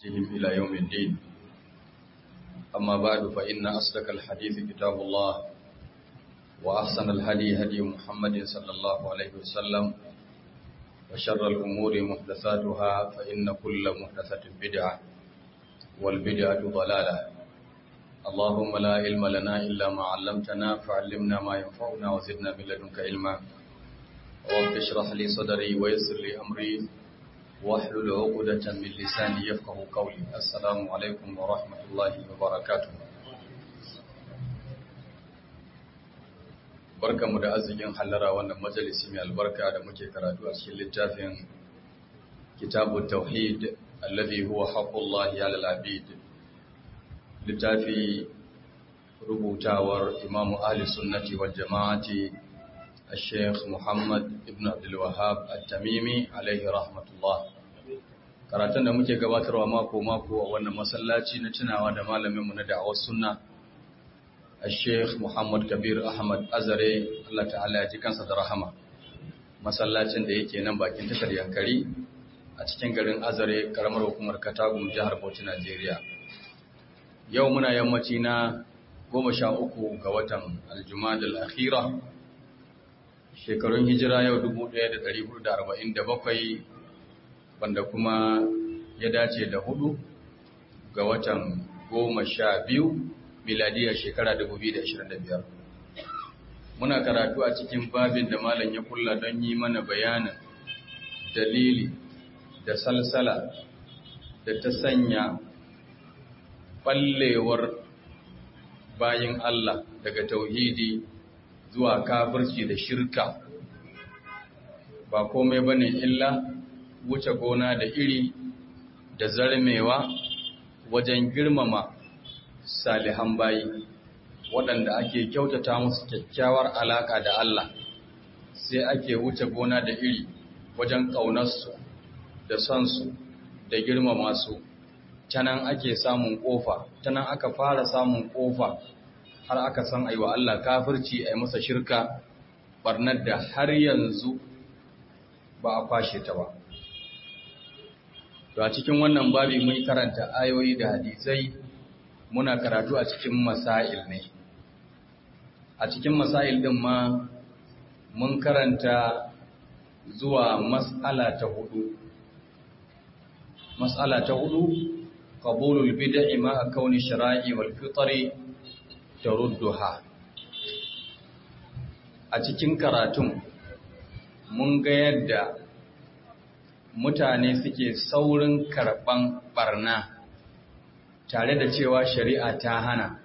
بهم إلى يوم الدين أما بعد فإن أصدق الحديث كتاب الله وأحسن الهدي هدي محمد صلى الله عليه وسلم وشر الأمور محدثاتها فإن كل محدثة بدعة والبدعة ضلالة اللهم لا علم لنا إلا ما علمتنا فعلمنا ما ينفعنا وزدنا من لدنك علما رب اشرح لي صدري ويسر لي أمري واحلل عقدة من لساني يفقه قولي السلام عليكم ورحمة الله وبركاته barkanmu da arzikin hallara wannan majalisi mai albarka da muke karatu a cikin littafin kitabu tauhid alladhi huwa haqqullahi 'ala al-'abid littafi rubutawar imamu ahli sunnati wal jama'ati al-sheikh muhammad ibn abdul wahhab at-tamimi alaihi rahmatullah karatun da muke gabatarwa mako mako a wannan masallaci na tunawa da malamin mu na da'awar sunna al-sheikh muhammad kabir ahmad azare Allah ta'ala ya ji kansa da rahama masallacin da yake nan bakin tashar yankari a cikin garin azare karamar hukumar katagum jihar bauchi najeriya yau muna yammaci na goma sha uku ga watan aljumadal akhira shekarun hijira yau 1447 wanda kuma ya dace da hudu ga watan goma sha biyu miladiyar shekara 2025 muna karatu a cikin babin da malam ya kulla don yi mana bayanin dalili da salsala da ta sanya ɓallewar bayin Allah daga tauhidi zuwa kafirci da shirka ba komai bane illa wuce gona da iri da zarmewa wajen girmama salihan bayi waɗanda ake kyautata musu kyakkyawar alaƙa da Allah sai ake wuce gona da iri wajen ƙaunarsu da sonsu da girmama su ta nan ake samun ƙofa ta nan aka fara samun ƙofa har aka san aiwa Allah kafirci a masa shirka barnar da har yanzu ba a kwashe ta ba to a cikin wannan babi mun karanta ayoyi da hadisai muna karatu a cikin masail ne a cikin masail din ma mun karanta zuwa mas'ala ta hudu mas'ala ta hudu qabulul bid'i ma kauni shara'i wal fitri tarudduha a cikin karatun mun ga yadda mutane suke saurin karban barna tare da cewa shari'a ta hana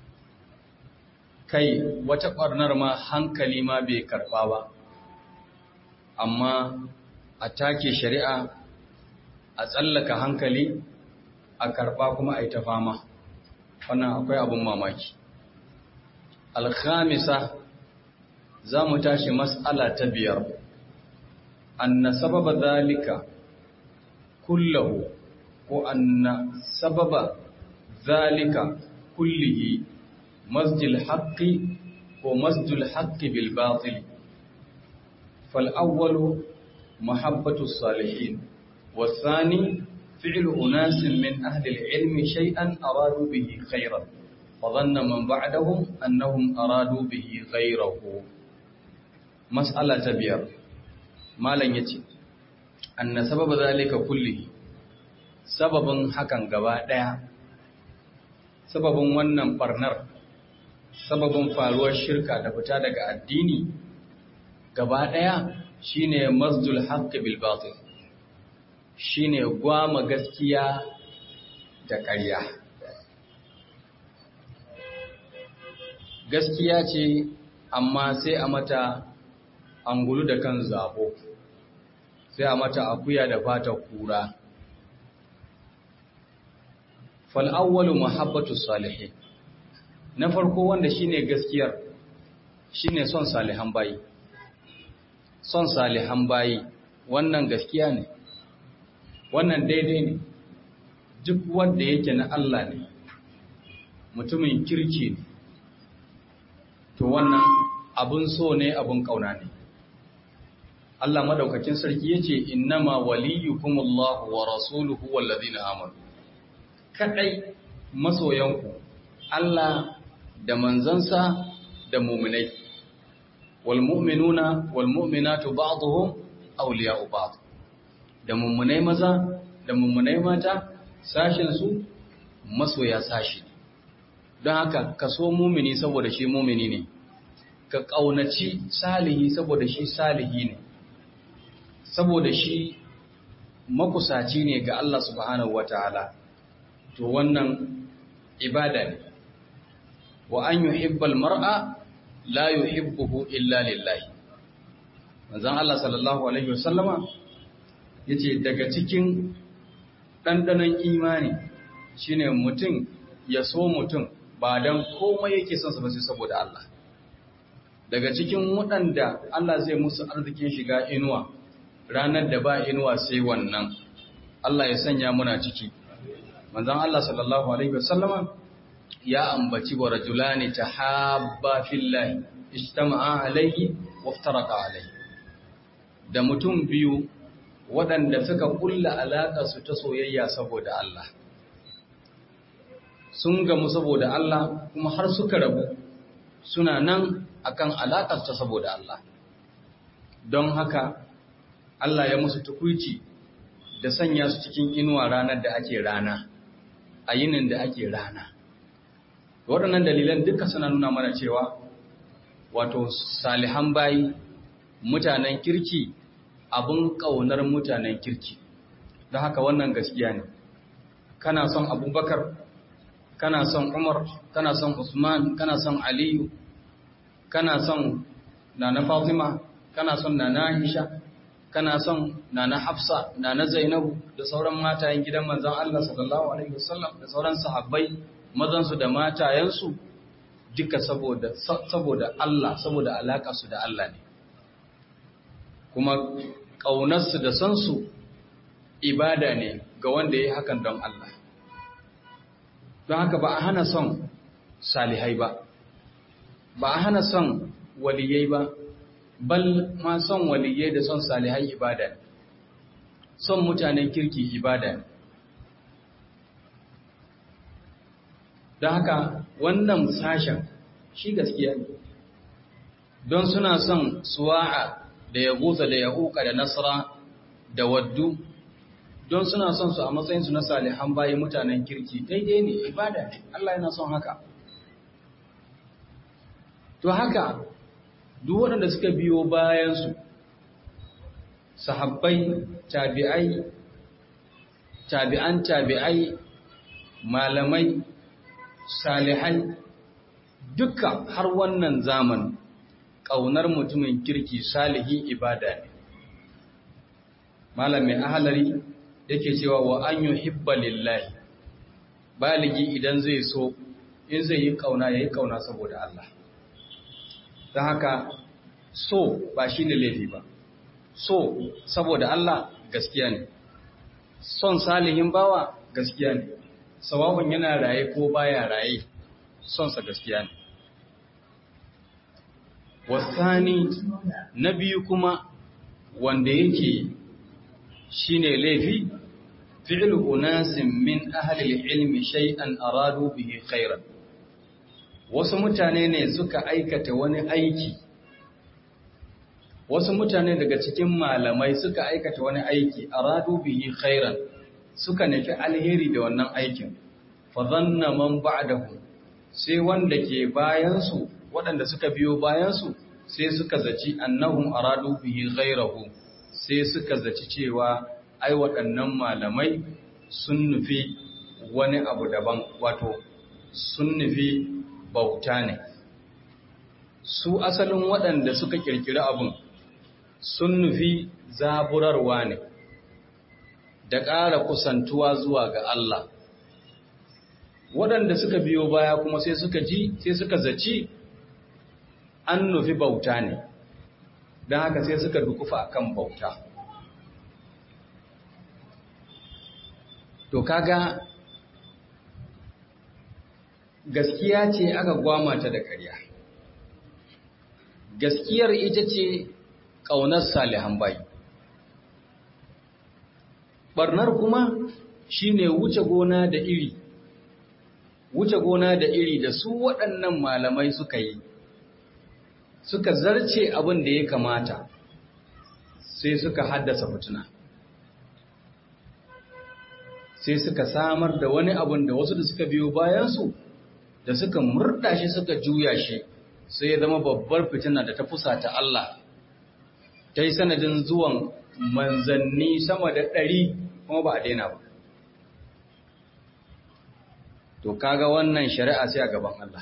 kai wata ɓarnar ma hankali ma bai karɓa ba amma a take shari'a a tsallaka hankali a karɓa kuma a yi ta fama wannan akwai abin mamaki alkhamisa za mu tashi mas'ala ta biyar anna sababa zalika kullahu ko anna sababa zalika kullihi masjil haqqi ko masjul haqqi bil batil fal awwalu mahabbatu salihin والثاني فعل أناس من أهل العلم شيئا أرادوا به خيرا فظن من بعدهم أنهم أرادوا به غيره مسألة تبير ما لن يتي أن سبب ذلك كله سبب حكا قباء sababin wannan barnar sababin faruwar shirka da fita daga addini gaba ɗaya shine masdul haqqi bil batil shine gwama gaskiya da ƙarya gaskiya ce amma sai a mata angulu da kan zabo sai a mata akuya da fata kura fal'awwalu mahabbatu salihin na farko wanda shine gaskiyar shine son salihan bayi son salihan bayi wannan gaskiya ne wannan daidai ne duk wanda yake na Allah ne mutumin kirki ne to wannan abun so ne abun kauna ne Allah madaukakin sarki yace innama waliyukumullahu wa rasuluhu wallazina amanu kadai masoyanku Allah da manzansa da mu'minai wal mu'minuna wal mu'minatu ba'dhum awliya'u ba'd da mu'minai maza da mu'minai mata sashin su masoya sashi don haka ka so mumini saboda shi mumini ne ka ƙaunaci salihi saboda shi salihi ne saboda shi makusaci ne ga Allah subhanahu wataala to wannan ibada ne wa an yuhibbal mar'a la yuhibbuhu illa lillahi manzon Allah sallallahu alaihi wasallama yace daga cikin dandanan imani shine mutum ya so mutum ba dan komai yake son sa ba sai saboda Allah daga cikin waɗanda Allah zai musu arzikin shiga inuwa ranar da ba inuwa sai wannan Allah ya sanya muna ciki manzon Allah sallallahu alaihi wasallama ya ambaci wa rajulani tahabba fillahi ijtama'a alaihi waftaraqa alaihi da mutum biyu waɗanda suka kulla alaƙa su ta soyayya saboda Allah sun gamu saboda Allah kuma har suka rabu suna nan akan alaƙar ta saboda Allah don haka Allah ya musu tukuici da sanya su cikin inuwa ranar da ake rana a yinin da ake rana waɗannan dalilan duka suna nuna mana cewa wato salihan bayi mutanen kirki abin ƙaunar mutanen kirki don haka wannan gaskiya ne kana son abubakar kana son umar kana son usman kana son aliyu kana son nana fatima kana son nana aisha kana son nana hafsa nana zainabu da sauran matayen gidan manzon Allah sallallahu alaihi wasallam da sauran sahabbai mazansu da matayensu duka saboda saboda Allah saboda alaka su da Allah ne kuma ƙaunarsu da sansu ibada ne ga wanda ya yi hakan don Allah don haka ba a hana son salihai ba ba a hana son waliyai ba bal ma son waliyai da son salihai ibada ne son mutanen kirki ibada ne don haka wannan sashen shi gaskiya ne don suna son suwa'a da ya gusa da ya uka da nasara da waddu don suna son su a matsayinsu na salihan bayi mutanen kirki daidai ne ibada ne Allah yana son haka to haka duk waɗanda suka biyo bayansu sahabbai tabi'ai tabi'an tabi'ai malamai salihai duka har wannan zaman ƙaunar mutumin kirki salihi ibada ne malamin ahalari yake cewa wa an yi hibba lillahi baligi idan zai so in zai yi ƙauna ya yi ƙauna saboda Allah ta haka so ba shi ne laifi ba so saboda Allah gaskiya ne son salihin bawa gaskiya ne sawawun yana raye ko baya raye sonsa gaskiya ne wasani na biyu kuma wanda yake shine laifi fi'lu unasin min ahli ilmi shay'an aradu bihi khairan wasu mutane ne suka aikata wani aiki wasu mutane daga cikin malamai suka aikata wani aiki aradu bihi khairan suka nufi alheri da wannan aikin fa dhanna man ba'dahu sai wanda ke bayansu waɗanda suka biyo bayansu sai suka zaci annahum aradu bihi ghairahu sai suka zaci cewa ai waɗannan malamai sun nufi wani abu daban wato sun nufi bauta ne su asalin waɗanda suka kirkiri abun sun nufi zaburarwa ne da ƙara kusantuwa zuwa ga Allah waɗanda suka biyo baya kuma sai suka ji sai suka zaci an nufi bauta ne don haka sai suka dukufa kan bauta to kaga gaskiya ce aka gwamata da ƙarya gaskiyar ita ce ƙaunar salihan bayi barnar kuma shine wuce gona da iri wuce gona da iri da su waɗannan malamai suka yi suka zarce abin da ya kamata sai suka haddasa fituna sai suka samar da wani abin da wasu da suka biyo bayansu da suka murda shi suka juya shi sai ya zama babbar fitina da ta fusata Allah ta yi sanadin zuwan manzanni sama da ɗari kuma ba a daina ba to kaga wannan shari'a sai a gaban Allah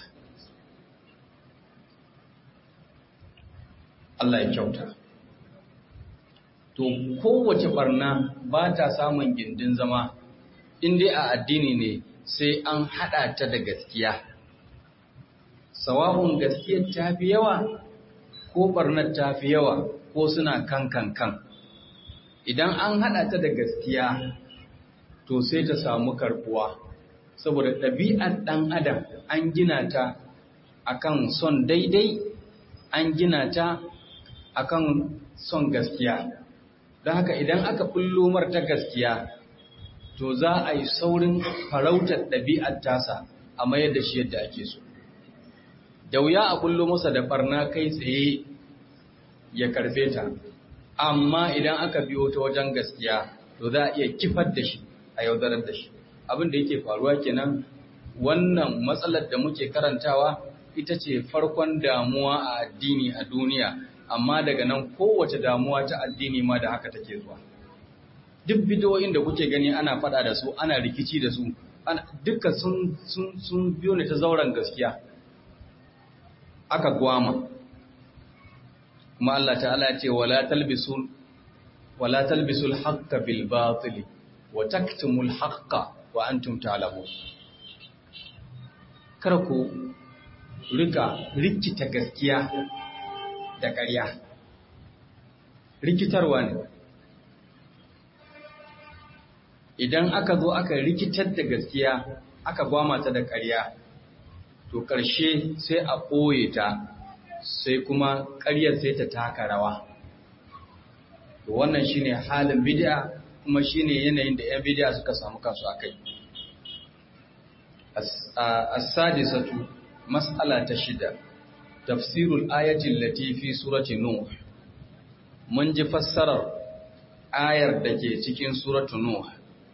Allah ya kyauta to kowace barna ba ta samun gindin zama in dai a addini ne sai an hada ta da gaskiya sawa'un gaskiyar ta fi yawa ko barnar ta fi yawa ko suna kan kan kan idan an hada ta da gaskiya to sai ta samu karbuwa saboda ɗabi'ar ɗan adam an gina ta akan son daidai an gina ta akan son gaskiya don haka idan aka bullo ta gaskiya to za a yi saurin farautar ɗabi'ar tasa a mayar da shi yadda ake so da wuya a bullo masa da barna kai tsaye ya karfe ta amma idan aka biyo ta wajen gaskiya to za a iya kifar da shi a yaudarar da shi abin da yake faruwa kenan wannan matsalar da muke karantawa ita ce farkon damuwa a addini a duniya amma daga nan kowace damuwa ta addini ma da haka take zuwa duk bidiyoyin da kuke gani ana fada da su ana rikici da su duka sun sun sun biyo ne ta zauren gaskiya aka gwama kuma Allah ta'ala ce wala talbisul wala talbisul haqqo bil batil wa taktumul haqqo wa antum ta'lamun kar ku rika rikita gaskiya da ƙarya rikitarwa ne idan aka zo aka rikitar da gaskiya aka gwama ta da ƙarya to ƙarshe sai a ɓoye ta sai kuma ƙaryar sai ta taka rawa to wannan shine halin bid'a kuma shine yanayin da 'yan bid'a suka samu kansu a kai as-sadisatu mas'ala ta shida tafsirul ayatin lati fi surati nuh mun ji fassarar ayar da ke cikin suratu nuh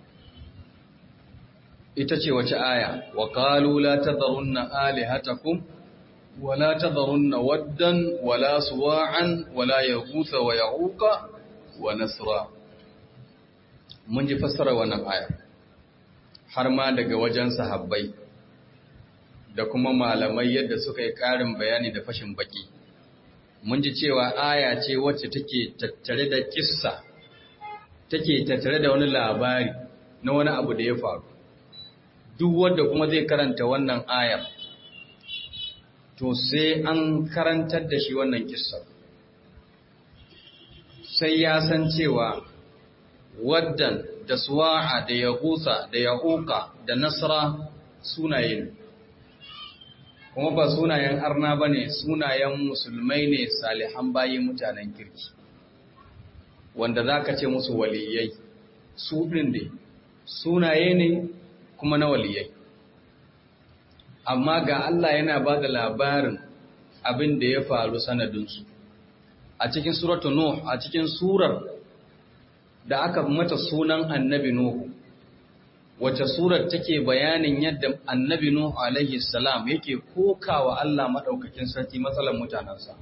ita ce wace aya wa qalu la tadharunna alihatakum wa la tadharunna waddan wa la suwa'an wa la yaghutha wa ya'uqa wa nasra mun ji fassarar wannan aya har ma daga wajen sahabbai da kuma malamai yadda suka yi ƙarin bayani da fashin baki. Mun ji cewa aya ce wacce take tattare da kissa, take tattare da wani labari na wani abu da ya faru. Duk wanda kuma zai karanta wannan ayar, to sai an karantar da shi wannan kissa. Sai ya san cewa waddan da suwa'a da yahusa da yahuka da nasra sunaye ne. kuma ba sunayen arna ba ne sunayen musulmai ne salihan bayi mutanen kirki wanda za ka ce musu waliyai su ɗin ne sunaye ne kuma na waliyai amma ga Allah yana ba da labarin abin da ya faru sanadinsu a cikin suratu Nuh a cikin surar da aka mata sunan annabi Nuhu wace surar take bayanin yadda annabi Nuhu alaihi salam yake kokawa Allah madaukakin sarki matsalan mutanansa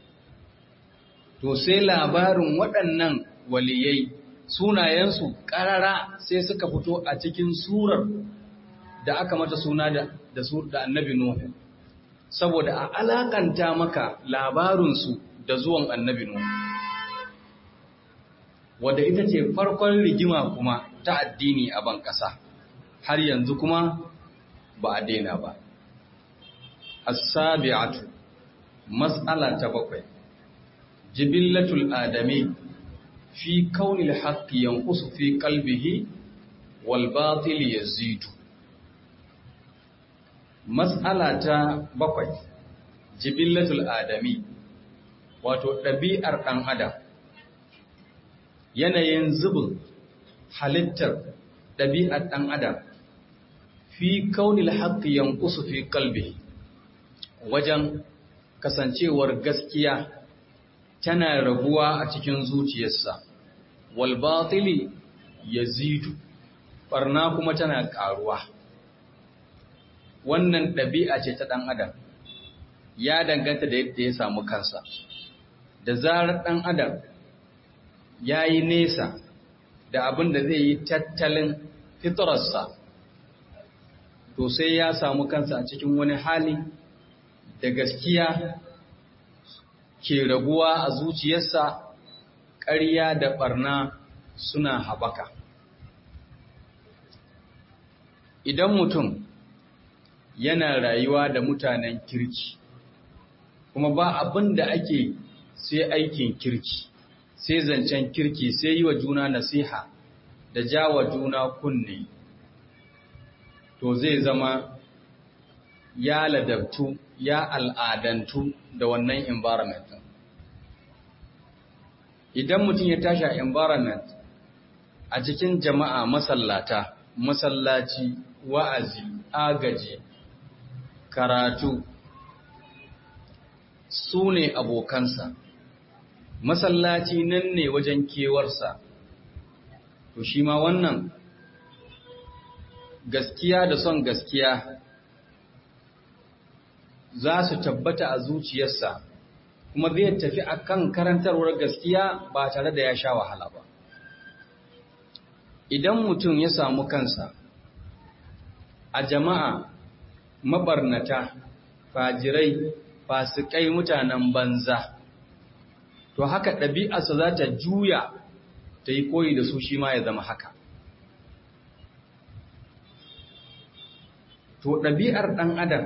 to sai labarin waɗannan waliyai sunayensu ƙarara sai suka fito a cikin surar da aka mata suna da da, da annabi Nuhu saboda a alakanta maka labarinsu da zuwan annabi Nuhu wadda ita ce farkon rigima kuma ta addini a ban ƙasa har yanzu kuma ba a daina ba. As-sabi'atu mas'ala ta bakwai jibillatul adami fi kaunil haqqi yanqusu fi qalbihi wal batil yazidu mas'ala ta bakwai jibillatul adami wato ɗabi'ar ɗan adam yanayin zubin halittar ɗabi'ar ɗan adam fi kaunil haqqi yanqusu fi qalbi wajen kasancewar gaskiya tana raguwa a cikin zuciyarsa wal batili yazidu barna kuma tana karuwa wannan ɗabi'a ce ta ɗan adam ya danganta da yadda ya samu kansa da zarar ɗan adam ya yi nesa da abin da zai yi tattalin fitararsa to sai ya samu kansa a cikin wani hali da gaskiya ke raguwa a zuciyarsa ƙarya da ɓarna suna haɓaka idan mutum yana rayuwa da mutanen kirki kuma ba abin da ake sai aikin kirki sai zancen kirki sai yi wa juna nasiha da jawa juna kunne to zai zama ya ladabtu ya al'adantu da wannan environment idan mutum ya tashi a environment a cikin jama'a masallata masallaci wa'azi agaji karatu su ne abokansa masallaci nan ne wajen kewarsa to shi ma wannan gaskiya da son gaskiya za su tabbata a zuciyarsa kuma zai tafi akan karantarwar gaskiya ba tare da ya sha wahala ba idan mutum ya samu kansa a jama'a mabarnata fajirai fasikai mutanen banza to haka ɗabi'arsa za ta juya ta yi koyi da su shi ma ya zama haka to ɗabi'ar ɗan adam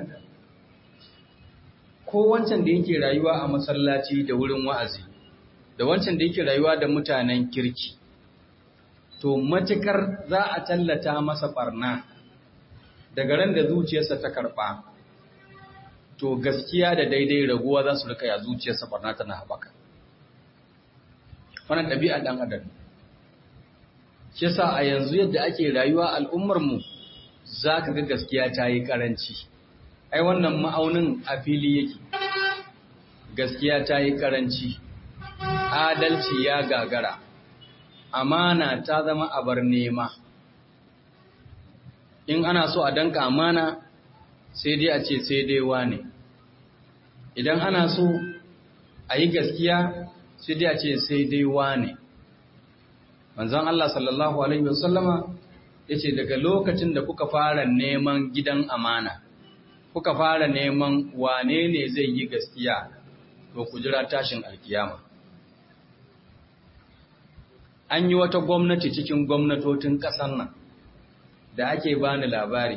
ko wancan da yake rayuwa a masallaci da wurin wa'azi da wancan da yake rayuwa da mutanen kirki to matukar za a tallata masa barna daga ran da zuciyarsa ta karɓa to gaskiya da daidai raguwa za su rika ya zuciyarsa barna tana haɓaka wannan ɗabi'a ɗan adam shi sa a yanzu yadda ake rayuwa al'ummarmu za ka ga gaskiya ta yi ƙaranci ai wannan ma'aunin a fili yake gaskiya ta yi ƙaranci adalci ya gagara amana ta zama abar nema in ana so a danka amana sai dai a ce sai dai wane idan ana so a yi gaskiya sai dai a ce sai dai wane manzon Allah sallallahu alaihi wasallama yace daga lokacin da kuka fara neman gidan amana kuka fara neman wane ne zai yi gaskiya to ku jira tashin alkiyama an yi wata gwamnati cikin gwamnatocin ƙasar nan da ake bani labari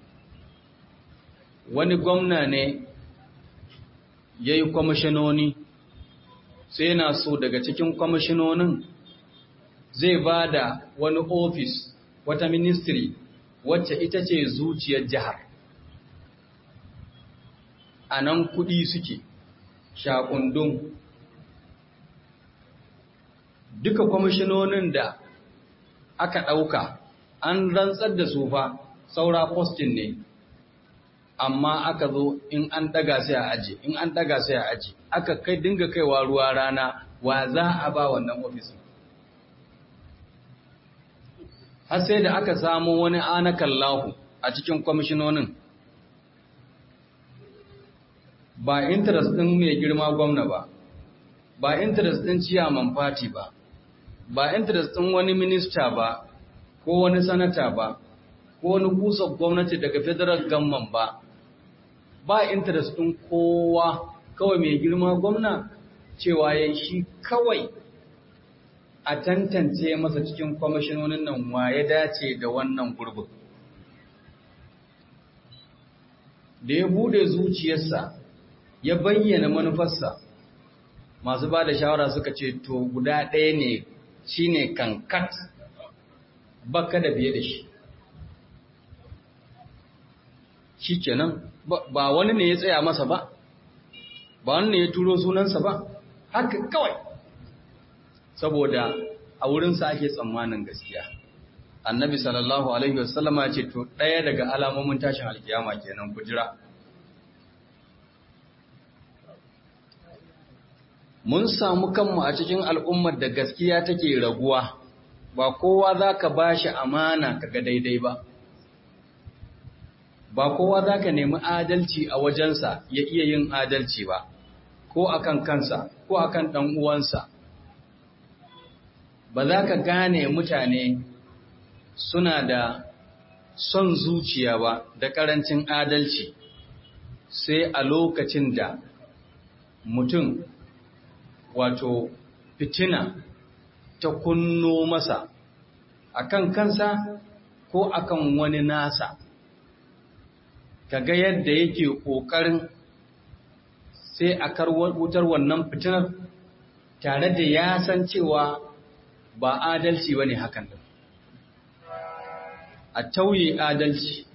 wani gwamna ne ya yi kwamishinoni sai na so daga cikin kwamishinonin zai ba da wani ofis wata ministry wacce ita ce zuciyar jihar a nan kuɗi suke shakundun duka kwamishinonin da aka ɗauka an rantsar da su fa saura postin ne amma aka zo in an ɗaga sai a aji in an ɗaga sai a aji aka kai dinga kaiwa ruwa rana wa za a ba wannan ofisin har sai da aka samu wani anakan lahu a cikin kwamishinonin ba interest ɗin mai girma gwamna ba ba interest ɗin ciyaman fati ba ba interest ɗin wani minista ba ko wani sanata ba ko wani kusa gwamnati daga federal government ba ba interest ɗin kowa kawai mai girma gwamna cewa ya shi kawai a tantance masa cikin kwamishinonin nan wa ya dace da wannan gurbin da ya bude zuciyarsa ya bayyana manufarsa masu ba da shawara suka ce to guda ɗaya ne shi ne kankat baka da biye da shi shi kenan ba wani ne ya tsaya masa ba ba wani ne ya turo sunansa ba haka kawai saboda a wurinsa ake tsammanin gaskiya annabi sallallahu alaihi wasallama ce to ɗaya daga alamomin tashin alkiyama kenan ku jira mun samu kanmu a cikin al'ummar da gaskiya take raguwa ba kowa za ka ba shi amana kaga daidai ba ba kowa za ka nemi adalci a wajensa ya iya yin adalci ba ko akan kansa ko akan ɗan uwansa ba za ka gane mutane suna da son zuciya ba da ƙarancin adalci sai a lokacin da mutum wato fitina ta kunno masa akan kansa ko akan wani nasa kaga yadda yake ƙoƙarin sai a wutar wannan fitinar tare da ya san cewa ba adalci ba ne hakan da a tauye adalci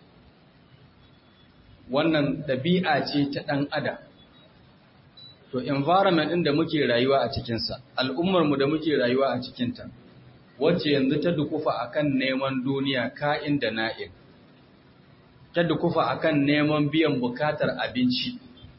wannan ɗabi'a ce ta ɗan adam to environment ɗin da muke rayuwa a cikinsa al'ummarmu da muke rayuwa a cikinta wacce yanzu ta dukufa akan neman duniya ka'in da na'in ta dukufa akan neman biyan bukatar abinci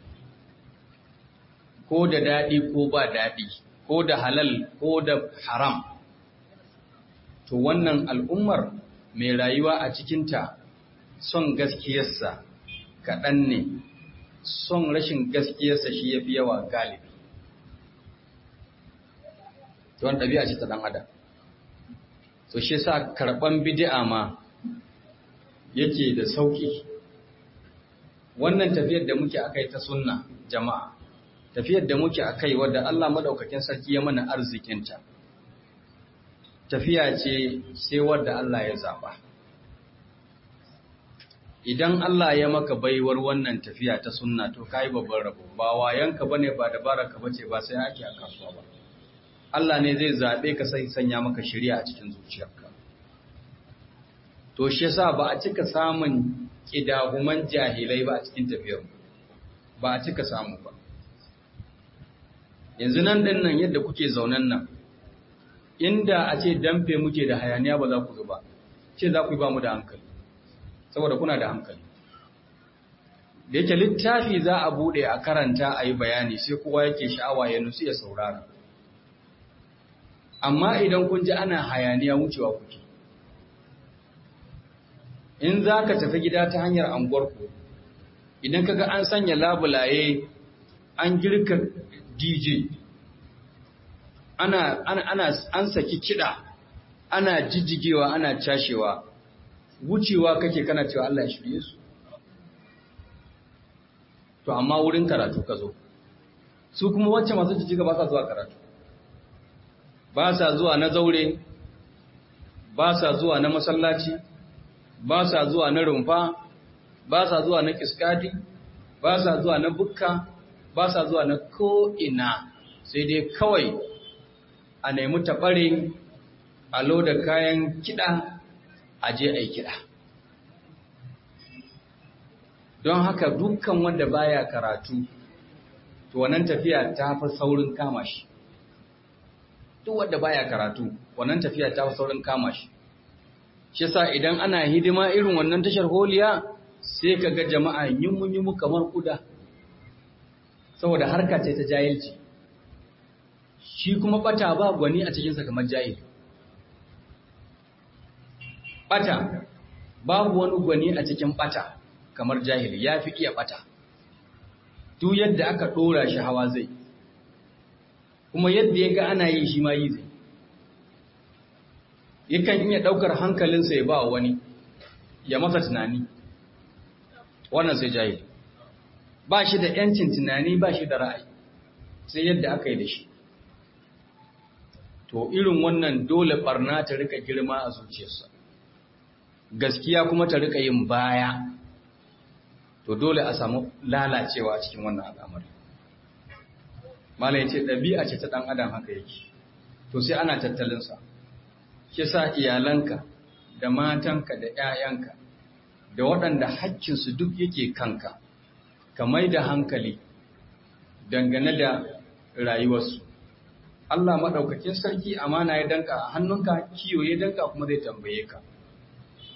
ko da daɗi ko ba daɗi ko da halal ko da haram to wannan al'ummar mai rayuwa a cikinta son gaskiyarsa kaɗan ne son rashin gaskiyarsa shi ya fi yawa galibi to wani ɗabi'a ce ta ɗan adam to shi sa karɓan bidi'a ma yake da sauƙi wannan tafiyar da muke akai ta sunna jama'a tafiyar da muke akai wadda Allah madaukakin sarki ya mana arzikinta tafiya ce sai wadda Allah ya zaba idan Allah ya maka baiwar wannan tafiya ta sunna to kai babban rabo ba wayanka bane ba dabaraka bace ba sai ake a kasuwa ba Allah ne zai zabe ka sai sanya maka shari'a a cikin zuciyarka to shi yasa ba a cika samun kidahuman jahilai ba a cikin tafiyar ba a cika samu ba yanzu nan din nan yadda kuke zaunan nan inda a ce damfe muke da hayaniya ba za ku zuba ce za ku yi ba mu da hankali saboda kuna da hankali da yake littafi za a bude a karanta a yi bayani sai kowa yake sha'awa ya nusu ya saurara amma idan kun ji ana hayaniya wucewa kuke in za ka tafi gida ta hanyar anguwarku idan kaga an sanya labulaye an girka dj ana, ana, ana an saki kiɗa ana jijjigewa ana cashewa wucewa kake kana cewa Allah ya shirye su to amma wurin karatu ka zo su kuma wacce masu jijjiga ba sa zuwa karatu ba sa zuwa na zaure ba sa zuwa na masallaci ba sa zuwa na rumfa ba sa zuwa na kiskadi ba sa zuwa na bukka ba sa zuwa na ko'ina sai dai kawai a nemi taɓare a loda kayan kiɗa a je a yi kiɗa don haka dukkan wanda baya karatu to wannan tafiya ta fi saurin kama shi duk wanda baya karatu wannan tafiya ta fi saurin kama shi shi sa idan ana hidima irin wannan tashar holiya sai ka ga jama'a yimu-yimu kamar kuda saboda harka ce ta jahilci shi kuma bata ba gwani a cikinsa kamar jahil bata babu wani gwani a cikin bata kamar jahil ya fi iya bata duk yadda aka ɗora shi hawa zai kuma yadda ya ga ana yi shi ma yi zai yakan iya ɗaukar hankalinsa ya ba wani ya masa tunani wannan sai jahil ba shi da ‘yancin tunani ba shi da ra'ayi sai yadda aka yi da shi to irin wannan dole barna ta rika girma a zuciyarsa gaskiya kuma ta rika yin baya to dole a samu lalacewa a cikin wannan al'amari malai ce ɗabi'a ce ta ɗan adam haka yake to sai ana tattalinsa shi sa iyalanka da matanka da ‘ya'yanka da waɗanda haƙƙinsu duk yake kanka ka mai da hankali dangane da rayuwarsu Allah maɗaukakin sarki amana ya danka a hannunka kiyo ya danka kuma zai tambaye ka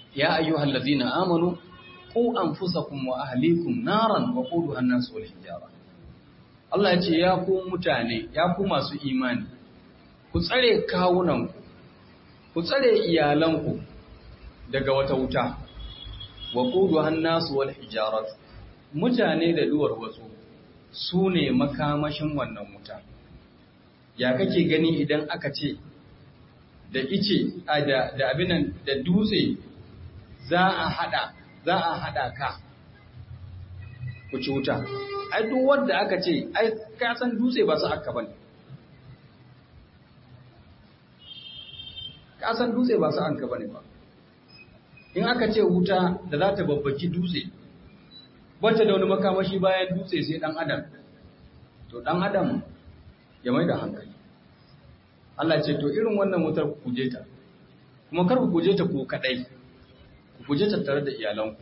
ya ayyuhal ladzina amanu qu anfusakum wa ahlikum naran wa quduha an-nas wal hijara Allah ya ce ya ku mutane ya ku masu imani ku tsare kawunanku ku tsare iyalanku daga wata wuta wa quduha an-nas wal hijara mutane da duwar wasu su ne makamashin wannan wuta ya kake gani idan aka ce da ice da abinan da dutse za a hada za a hada ka ku ci wuta ai duk wanda aka ce ai ka san dutse ba su aka bane ka san dutse ba su aka bane ba in aka ce wuta da za ta babbaki dutse wacce da wani makamashi bayan dutse sai dan adam to dan adam ya mai da hankali Allah ce to irin wannan wutar ku kuje ta kuma kar ku kuje ta ku kadai ku kuje ta tare da iyalanku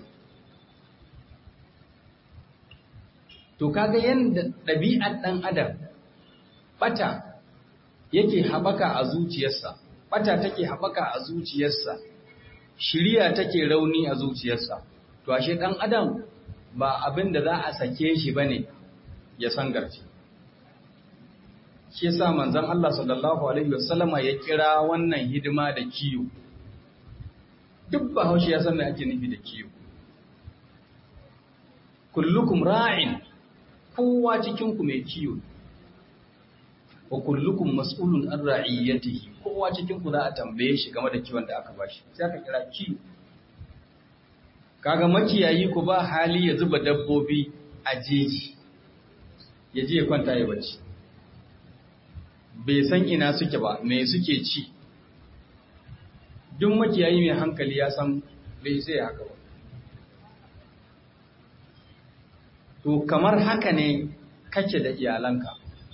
to kaga yanda ɗabi'ar ɗan adam bata yake haɓaka a zuciyarsa bata take haɓaka a zuciyarsa shiriya take rauni a zuciyarsa to ashe ɗan adam ba abin da za a sake shi bane ya sangarce shi yasa manzon Allah sallallahu alaihi wasallama ya kira wannan hidima da kiyo duk bahaushe ya san me ake nufi da kiyo kullukum ra'in kowa cikin ku mai kiyo wa kullukum mas'ulun an ra'iyatihi kowa cikin ku za a tambaye shi game da kiwon da aka bashi sai aka kira kiyo kaga makiyayi ku ba hali ya zuba dabbobi a jeji ya je ya kwanta ya bacci bai san ina suke ba me suke ci duk makiyayi mai hankali ya san bai sai haka ba to kamar haka ne kake da iyalanka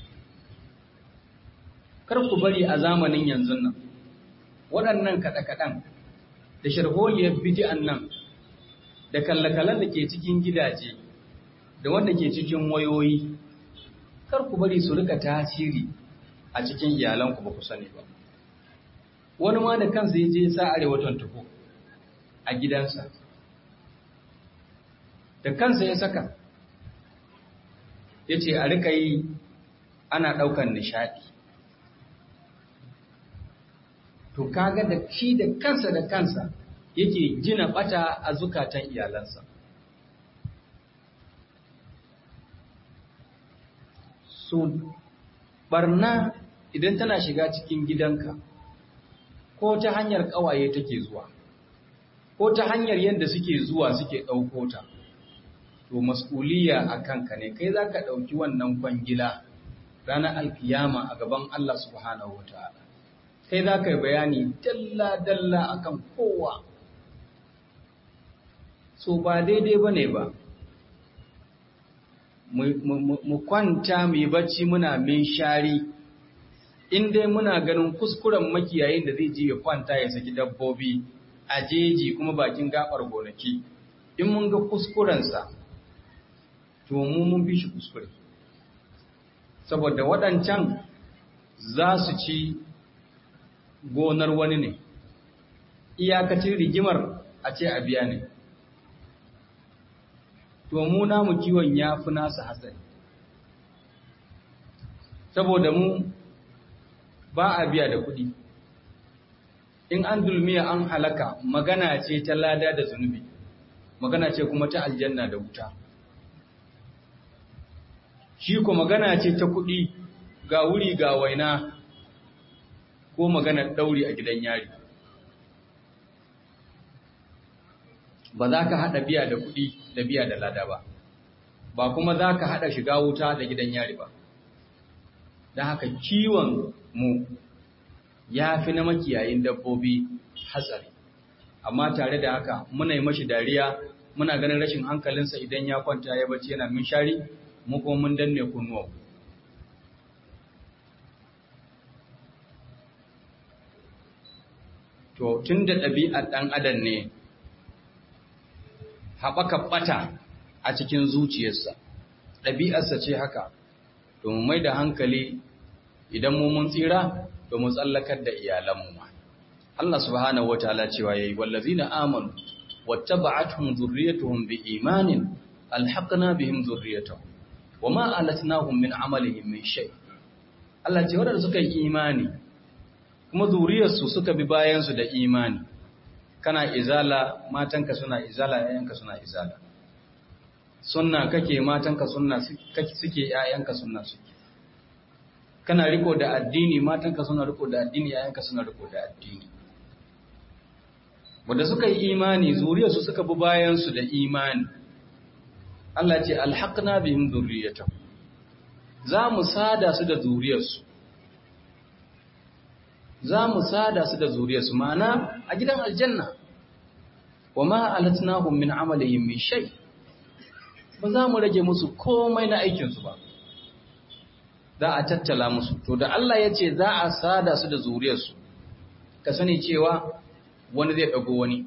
kar ku bari a zamanin yanzu nan waɗannan kaɗe-kaɗen da sharholiyar bidi'an nan da kallakalan da ke cikin gidaje da wanda ke cikin wayoyi kar ku bari su rika tasiri a cikin iyalanku ba ku sani ba wani ma da kansa ya je sa arewatan tuko a gidansa da kansa ya saka ya ce a rika yi ana ɗaukan nishaɗi to kaga da shi da kansa da kansa yake gina ɓata a zukatan iyalansa so barna idan tana shiga cikin gidanka ko ta hanyar ƙawaye take zuwa ko ta hanyar yadda suke zuwa suke ɗauko ta to mas'uliya a kanka ne kai za ka ɗauki wannan kwangila ranar alkiyama a gaban Allah subhanahu wa ta'ala kai za ka yi bayani dalla-dalla akan kowa so ba daidai ba ne ba mu kwanta mu yi bacci muna min shari in dai muna ganin kuskuren makiyayin da zai je ya kwanta ya saki dabbobi a jeji kuma bakin gabar gonaki in mun ga kuskurensa to mu mun fi shi kuskure saboda waɗancan za su ci gonar wani ne iyakacin rigimar a ce a biya ne to mu namu kiwon ya fi nasa hatsari saboda mu ba a biya da kuɗi in an dulmiya an halaka magana ce ta lada da zunubi magana ce kuma ta aljanna da wuta shi ko magana ce ta kuɗi ga wuri ga waina ko maganar ɗauri a gidan yari ba za ka haɗa biya da kuɗi da biya da lada ba ba kuma za ka haɗa shiga wuta da gidan yari ba da haka kiwon mu ya fi na makiyayin dabbobi hatsari amma tare da haka muna yi mashi dariya muna ganin rashin hankalinsa idan ya kwanta ya bacci yana min shari mu kuma mun danne kunnuwa to tun da ɗabi'ar ɗan adam ne haɓaka ɓata a cikin zuciyarsa ɗabi'arsa ce haka to mu mai da hankali idan mu mun tsira to mu tsallakar da iyalanmu ma Allah subhanahu wataala cewa yayi wallazina amanu wattaba'atuhum dhurriyyatuhum biimanin alhaqna bihim dhurriyyatuhum wama alatnahum min amalihim min shay Allah ce wadanda suka yi imani kuma zuriyarsu suka bi bayan su da imani kana izala matanka suna izala yayanka suna izala sunna kake matanka sunna suke yayanka sunna suke kana riko da addini matanka suna riko da addini yayanka suna riko da addini wanda suka yi imani zuriyarsu suka bi bayansu da imani Allah ce alhaqna bihim dhurriyyatahum za mu sada su da zuriyarsu za mu sada su da zuriyarsu ma'ana a gidan aljanna wa ma alatnahum min amalihim min shay ba za mu rage musu komai na aikinsu ba za a tattala musu to da Allah ya ce za a sada su da zuriyarsu ka sani cewa wani zai ɗago wani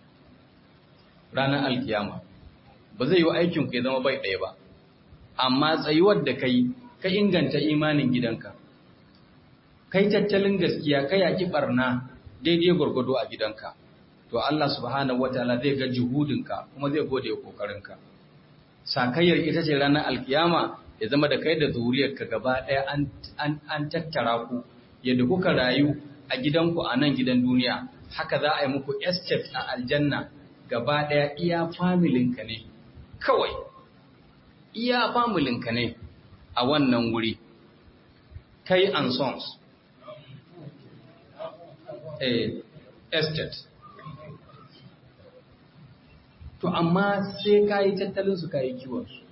ranar alkiyama ba zai yi aikin ku ya zama bai ɗaya ba amma tsayuwar da kai ka inganta imanin gidanka kai tattalin gaskiya ka yaƙi ɓarna daidai gwargwado a gidanka to Allah subhanahu wataala zai ga juhudinka kuma zai gode kokarinka sakayyar ita ce ranar alkiyama ya zama da kai da zuriyarka gaba ɗaya an tattara ku yadda kuka rayu a gidanku a nan gidan duniya haka za a yi muku estate a aljanna gaba ɗaya iya familinka ne kawai iya familinka ne a wannan wuri kai and sons eh, estate to amma sai ka yi tattalinsu ka yi kiwonsu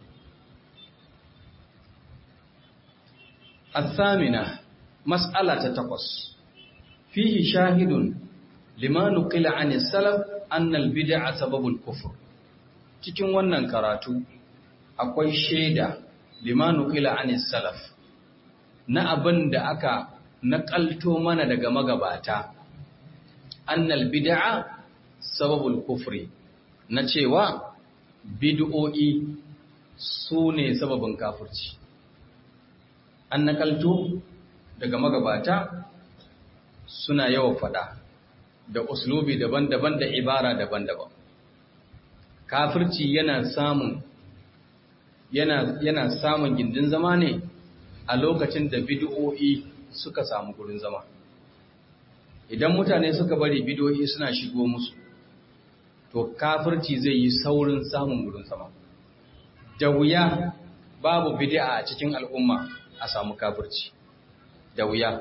الثامنة مسألة تقص فيه شاهد لما نقل عن السلف أن البدع سبب الكفر cikin wannan karatu akwai shaida lima nuqila anis salaf na abin da aka naƙalto mana daga magabata annal bid'a sababul kufri na cewa bid'o'i su ne sababin kafirci an nakalto daga magabata suna yawan fada da uslubi daban-daban da ibara daban-daban kafirci yana samun yana yana samun gindin zama ne a lokacin da bid'o'i suka samu gurin zama idan mutane suka bari bid'o'i suna shigo musu to kafirci zai yi saurin samun gurin zama da wuya babu bid'a a cikin al'umma a samu kafirci da wuya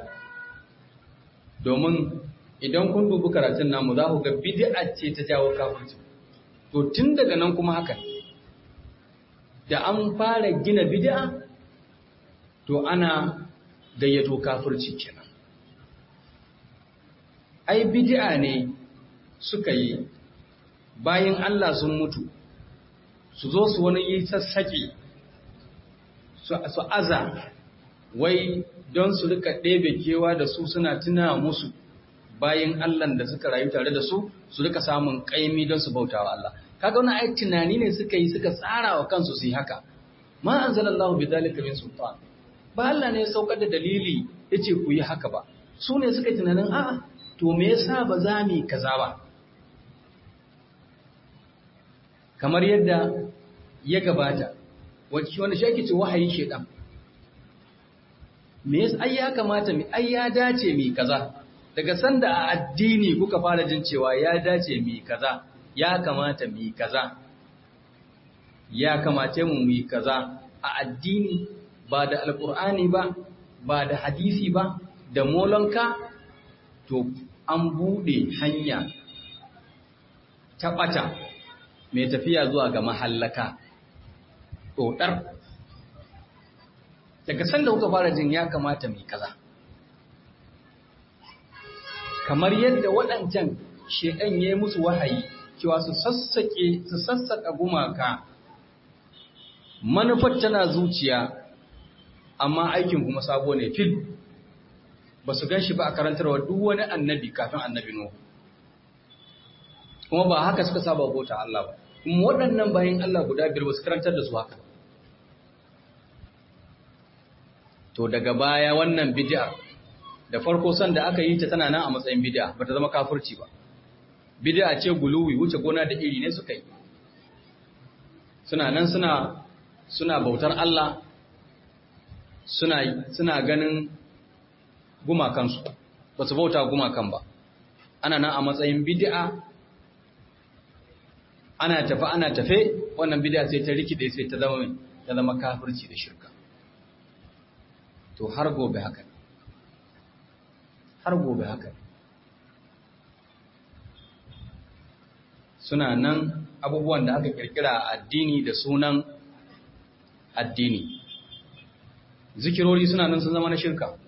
domin idan kun dubi karatun namu za ku ga bid'a ce ta jawo kafirci to tun daga nan kuma haka da an fara gina bid'a to ana gayyato kafirci kenan ai bid'a ne suka yi bayan Allah sun mutu su zo su wani yi sassaƙi su aza wai don su rika ɗebe kewa da su suna tuna musu bayan Allah da suka rayu tare da su su rika samun ƙaimi don su bauta wa Allah kaga wani ai tunani ne suka yi suka tsara wa kansu su yi haka ma anzalallahu bi zalika min sultan ba Allah ne ya saukar da dalili yace ku yi haka ba su ne suka tunanin a'a to me yasa ba za mu kaza ba kamar yadda ya gabata wanda shi ake ce wahayi shedan me yasa ai ya kamata mi ai ya dace mi kaza daga sanda a addini kuka fara jin cewa ya dace mi kaza ya kamata mi kaza ya kamace mu mi kaza a addini ba da alkur'ani ba ba da hadisi ba da molonka to an bude hanya ta bata mai tafiya zuwa ga mahallaka ɗoɗar daga sanda kuka fara jin ya kamata mai kaza kamar yadda waɗancan shekan ya yi musu wahayi cewa su sassaƙe su sassaƙa gumaka manufar tana zuciya amma aikin kuma sabo ne fil ba su gan shi ba a karantarwa duk wani annabi kafin annabi Nuhu kuma ba haka suka saba bauta Allah ba kuma waɗannan bayan Allah guda biyar ba su karantar da su haka to daga baya wannan bid'ar da farko san da aka yi ta tana nan a matsayin bid'a bata zama kafirci ba bid'a ce guluwi wuce gona da iri ne suka yi suna nan suna suna bautar Allah suna suna ganin gumakansu ba su bauta gumakan ba ana nan a matsayin bid'a ana tafe ana tafe wannan bid'a sai ta rikide sai ta zama ta zama kafirci da shirka to har gobe haka har gobe haka suna nan abubuwan da aka kirkira a addini da sunan addini zikirori suna nan sun zama na shirka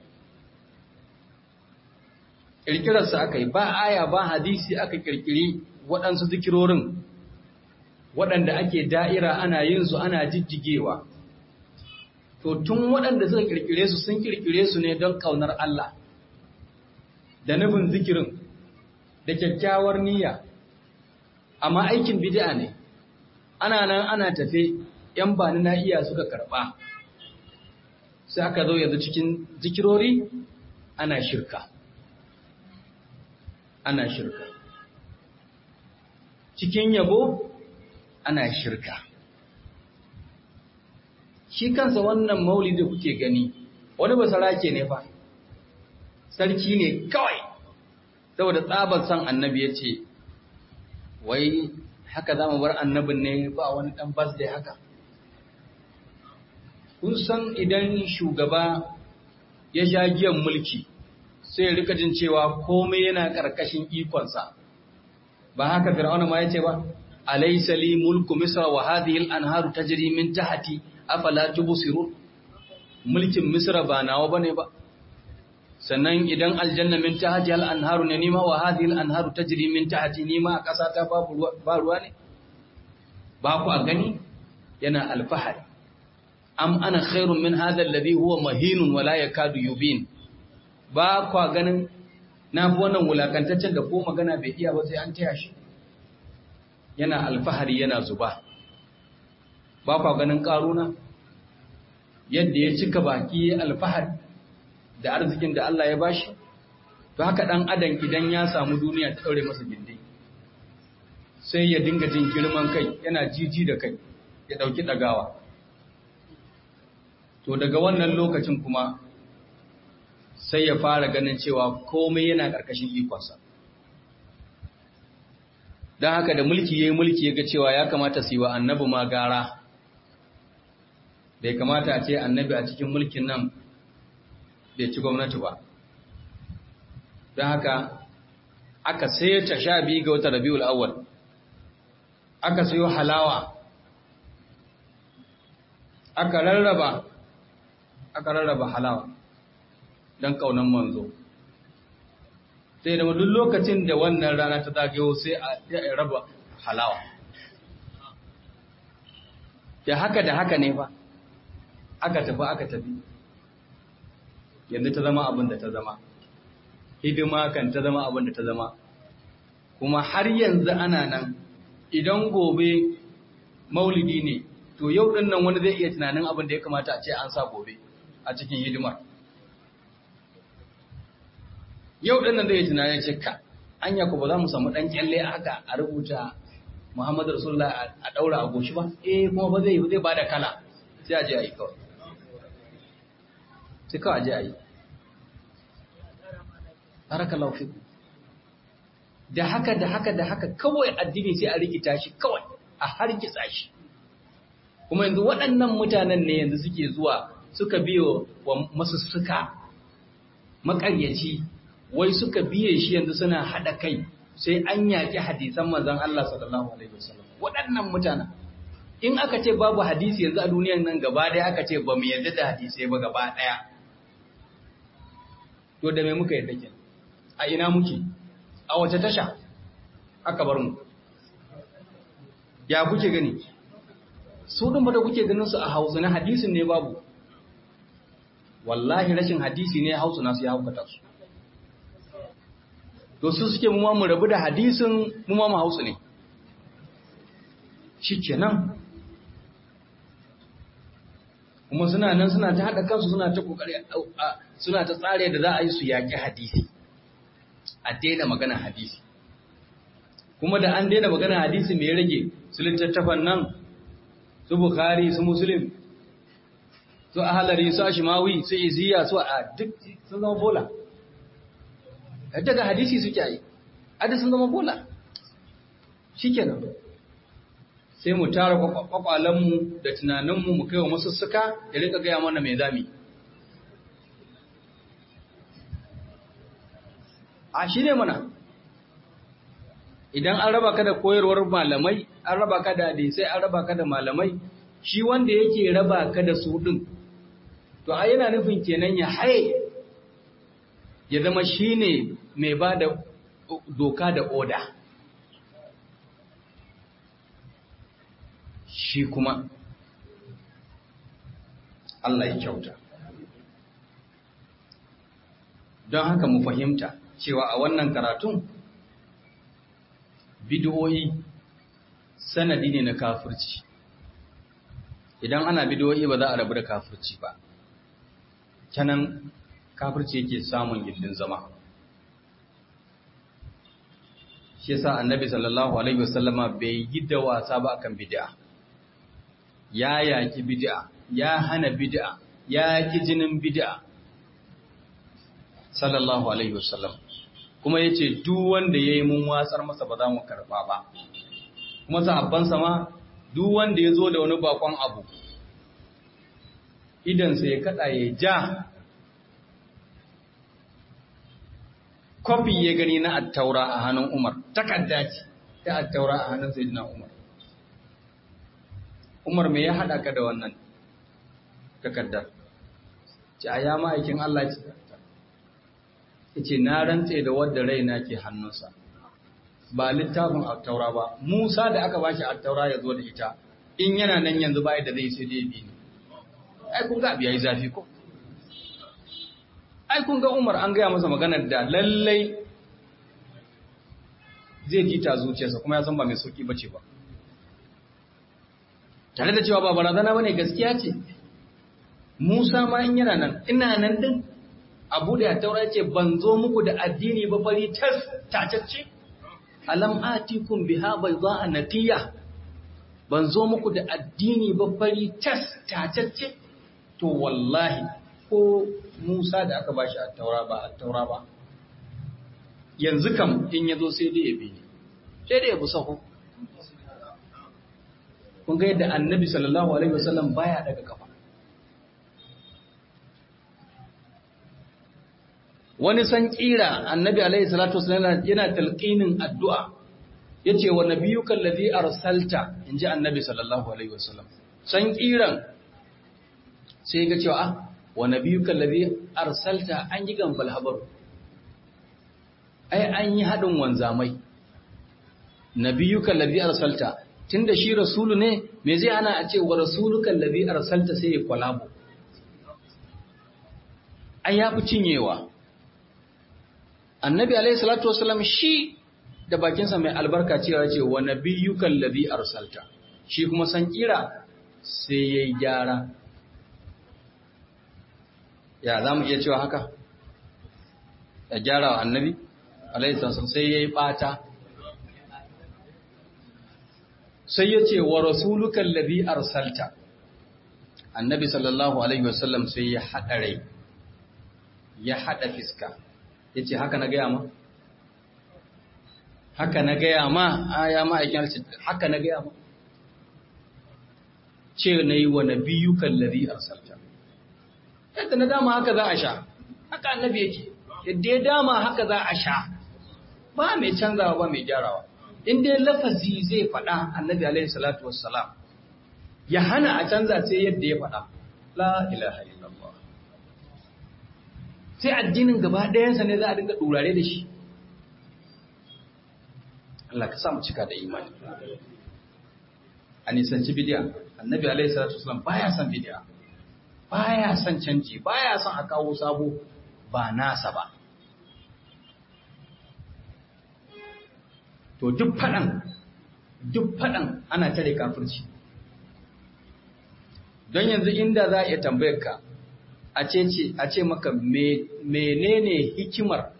kirkirarsa aka yi ba aya ba hadisi aka kirkiri waɗansu zikirorin waɗanda ake da'ira ana yin su ana jijjigewa to tun waɗanda suka kirkire su sun kirkire su ne don ƙaunar Allah da nufin zikirin da kyakkyawar niyya amma aikin bid'a ne ana nan ana tafe ‘yan bani na iya suka karɓa sai aka zo yanzu cikin zikirori ana shirka ana shirka cikin yabo ana shirka shi kansa wannan maulidi kuke gani wani basarake ne fa sarki ne kawai saboda tsabar san annabi ya ce wai haka za mu bar annabin ne ba wani ɗan bas da haka kun san idan shugaba ya sha giyan mulki sai ya rika jin cewa komai yana ƙarƙashin ikonsa ba haka fir'auna ma ya ce ba alaysa li mulku misra wa hadhihi al-anharu tajri min tahti afala tubsirun mulkin misra ba nawa bane ba sannan idan aljanna min tahti al-anharu ne nima wa hadhihi al-anharu tajri min tahti nima a ƙasa ta babu ba ruwa ne ba ku a gani yana alfahari am ana khairun min hadha alladhi huwa mahinun wala yakadu yubin ba kwa ganin na fi wannan wulakantaccen da ko magana bai iya ba sai an taya shi yana alfahari yana zuba ba kwa ganin karuna yadda ya cika baki alfahari da arzikin da Allah ya bashi to haka dan adam idan ya samu duniya ta daure masa gindi sai ya dinga jin girman kai yana jiji da kai ya dauki dagawa to daga wannan lokacin kuma sai ya fara ganin cewa komai yana ƙarƙashin ikonsa don haka da mulki ya yi mulki ya ga cewa ya kamata su yi wa annabi ma gara bai kamata a ce annabi a cikin mulkin nan bai ci gwamnati ba don haka aka ta sha biyu ga wata rabiul awwal aka sayo halawa aka rarraba aka rarraba halawa don kaunan manzo sai da duk lokacin da wannan rana ta zagayo sai a raba halawa da haka da haka ne fa aka tafi aka tafi yanzu ta zama abin da ta zama hidima kan ta zama abin da ta zama kuma har yanzu ana nan idan gobe maulidi ne to yau din nan wani zai iya tunanin abin da ya kamata a ce an sa gobe a cikin hidimar yau din nan zai tunanin ce ka anya ko ba za mu samu dan kyalle haka a rubuta Muhammadu Rasulullah a daura a goshi ba eh kuma ba zai zai bada kala sai a je a yi kawai sai kawai a je a yi barakallahu fiku da haka da haka da haka kawai addini sai a rikita shi kawai a hargitsa shi kuma yanzu waɗannan mutanen ne yanzu suke zuwa suka biyo wa masussuka makaryaci wai suka biye shi yanzu suna haɗa kai sai an yaƙi hadisan manzon Allah sallallahu alaihi wasallam waɗannan mutanen in aka ce babu hadisi yanzu a duniyan nan gaba ɗaya aka ce ba mu yarda da hadisai ba gaba ɗaya to da me muka yarda ke a ina muke a wace tasha aka bar mu ya kuke gani su ɗin ba da kuke ganin su a hausa na hadisin ne babu wallahi rashin hadisi ne hausa nasu ya haukata su to su suke mu mu rabu da hadisin mu ma mu hausa ne shikenan kuma suna nan suna ta haɗa kansu suna ta kokari suna ta tsare da za a yi su yaƙi hadisi a daina magana hadisi kuma da an daina magana hadisi mai rage su littattafan nan su bukhari su muslim su ahalari su ashimawi su iziya su a duk sun zama bola daga hadisi suke yi adi sun zama bola shikenan sai mu tara kwakwalenmu da tunaninmu mu kai wa masussuka ya rika gaya mana mai zami a shi ne mana idan an raba ka da koyarwar malamai an raba ka da hadisai an raba ka da malamai shi wanda yake raba ka da su din to a yana nufin kenan ya haye ya zama shi ne mai ba da doka da oda shi kuma Allah ya kyauta don haka mu fahimta cewa a wannan karatun bidiyoyi sanadi ne na kafirci idan ana bidiyoyi ba za a rabu da kafirci ba canan kafirci yake samun gindin zama shi yasa annabi sallallahu alaihi wasallama bai yi da wasa ba akan bid'a ya yaki bid'a ya hana bid'a ya yaki jinin bid'a sallallahu alaihi wasallam kuma yace duk wanda yayi mun watsar masa ba za mu karba ba kuma sahabban ma duk wanda yazo da wani bakon abu idan sai ya kada ya ja kofi ya gani na attaura a hannun Umar takadda ce ta attaura a hannun sayyidina Umar Umar me ya hada ka da wannan takaddar ce a ya ma'aikin Allah ce ce na rantse da wadda raina ke hannunsa ba littafin attaura ba Musa da aka bashi attaura ya zo da ita in yana nan yanzu bai da zai sai dai bi ni ai kun ga biyayi zafi ko ai kun ga Umar an gaya masa maganar da lallai zai ji ta zuciyarsa kuma ya san ba mai sauki bace ba tare da cewa ba barazana bane gaskiya ce Musa ma in yana nan ina nan din Abu da Taura ce ban zo muku da addini ba fari tas tacacce alam atikum biha bayda natiya ban zo muku da addini ba fari tas tacacce to wallahi ko Musa da aka bashi a taura ba a taura ba yanzu kam in yazo sai dai ya bi ne sai dai ya bi sahu kun ga yadda annabi sallallahu alaihi wasallam baya daga kafa wani san kira annabi alaihi salatu wasallam yana talqinin addu'a yace wa nabiyyuka allazi arsalta inji annabi sallallahu alaihi wasallam san kiran sai ga cewa ah wa nabiyyuka allazi arsalta an yi gambal habaru ai an yi hadin wanzamai nabiyyuka allazi arsalta tunda shi rasulu ne me zai ana a ce wa rasuluka allazi arsalta sai ya kwalabo ai ya fi cinyewa annabi alaihi salatu wasallam shi da bakinsa mai albarka cewa ce wa nabiyyuka allazi arsalta shi kuma san kira sai yayi gyara ya za mu iya cewa haka ya gyara wa annabi alaihissalam sai ya yi ɓata sai ya ce wa rasulukan labi arsalta annabi sallallahu alaihi wasallam sai ya haɗa rai ya haɗa fiska ya ce haka na gaya ma haka na gaya ma a ya ma'aikin haka na gaya ma ce na yi wa nabiyukan labi arsalta yadda na dama haka za a sha haka annabi yake yadda ya dama haka za a sha ba mai canzawa ba mai gyarawa in dai lafazi zai faɗa annabi alaihi salatu wassalam ya hana a canza sai yadda ya faɗa la ilaha illallah sai addinin gaba ɗayansa ne za a dinga ɗurare da shi Allah ka sa mu cika da imani a nisanci bidiya annabi alaihi salatu wassalam baya son bidiya baya son canji baya son a kawo sabo ba nasa ba to duk faɗan duk faɗan ana tare kafirci don yanzu inda za a iya tambayar ka a ce maka menene hikimar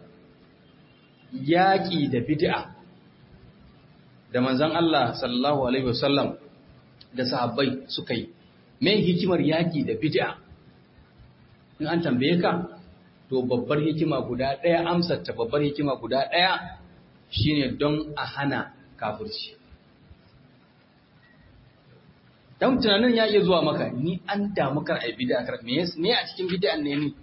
yaƙi da bid'a da manzan Allah sallallahu Alaihi wasallam da sahabbai suka yi me hikimar yaƙi da bid'a in an tambaye ka to babbar hikima guda ɗaya amsarta babbar hikima guda ɗaya shine don a hana kafirci dan tunanin ya iya zuwa maka ni an damu kar ai bid'a kar me me a cikin bid'an ne ni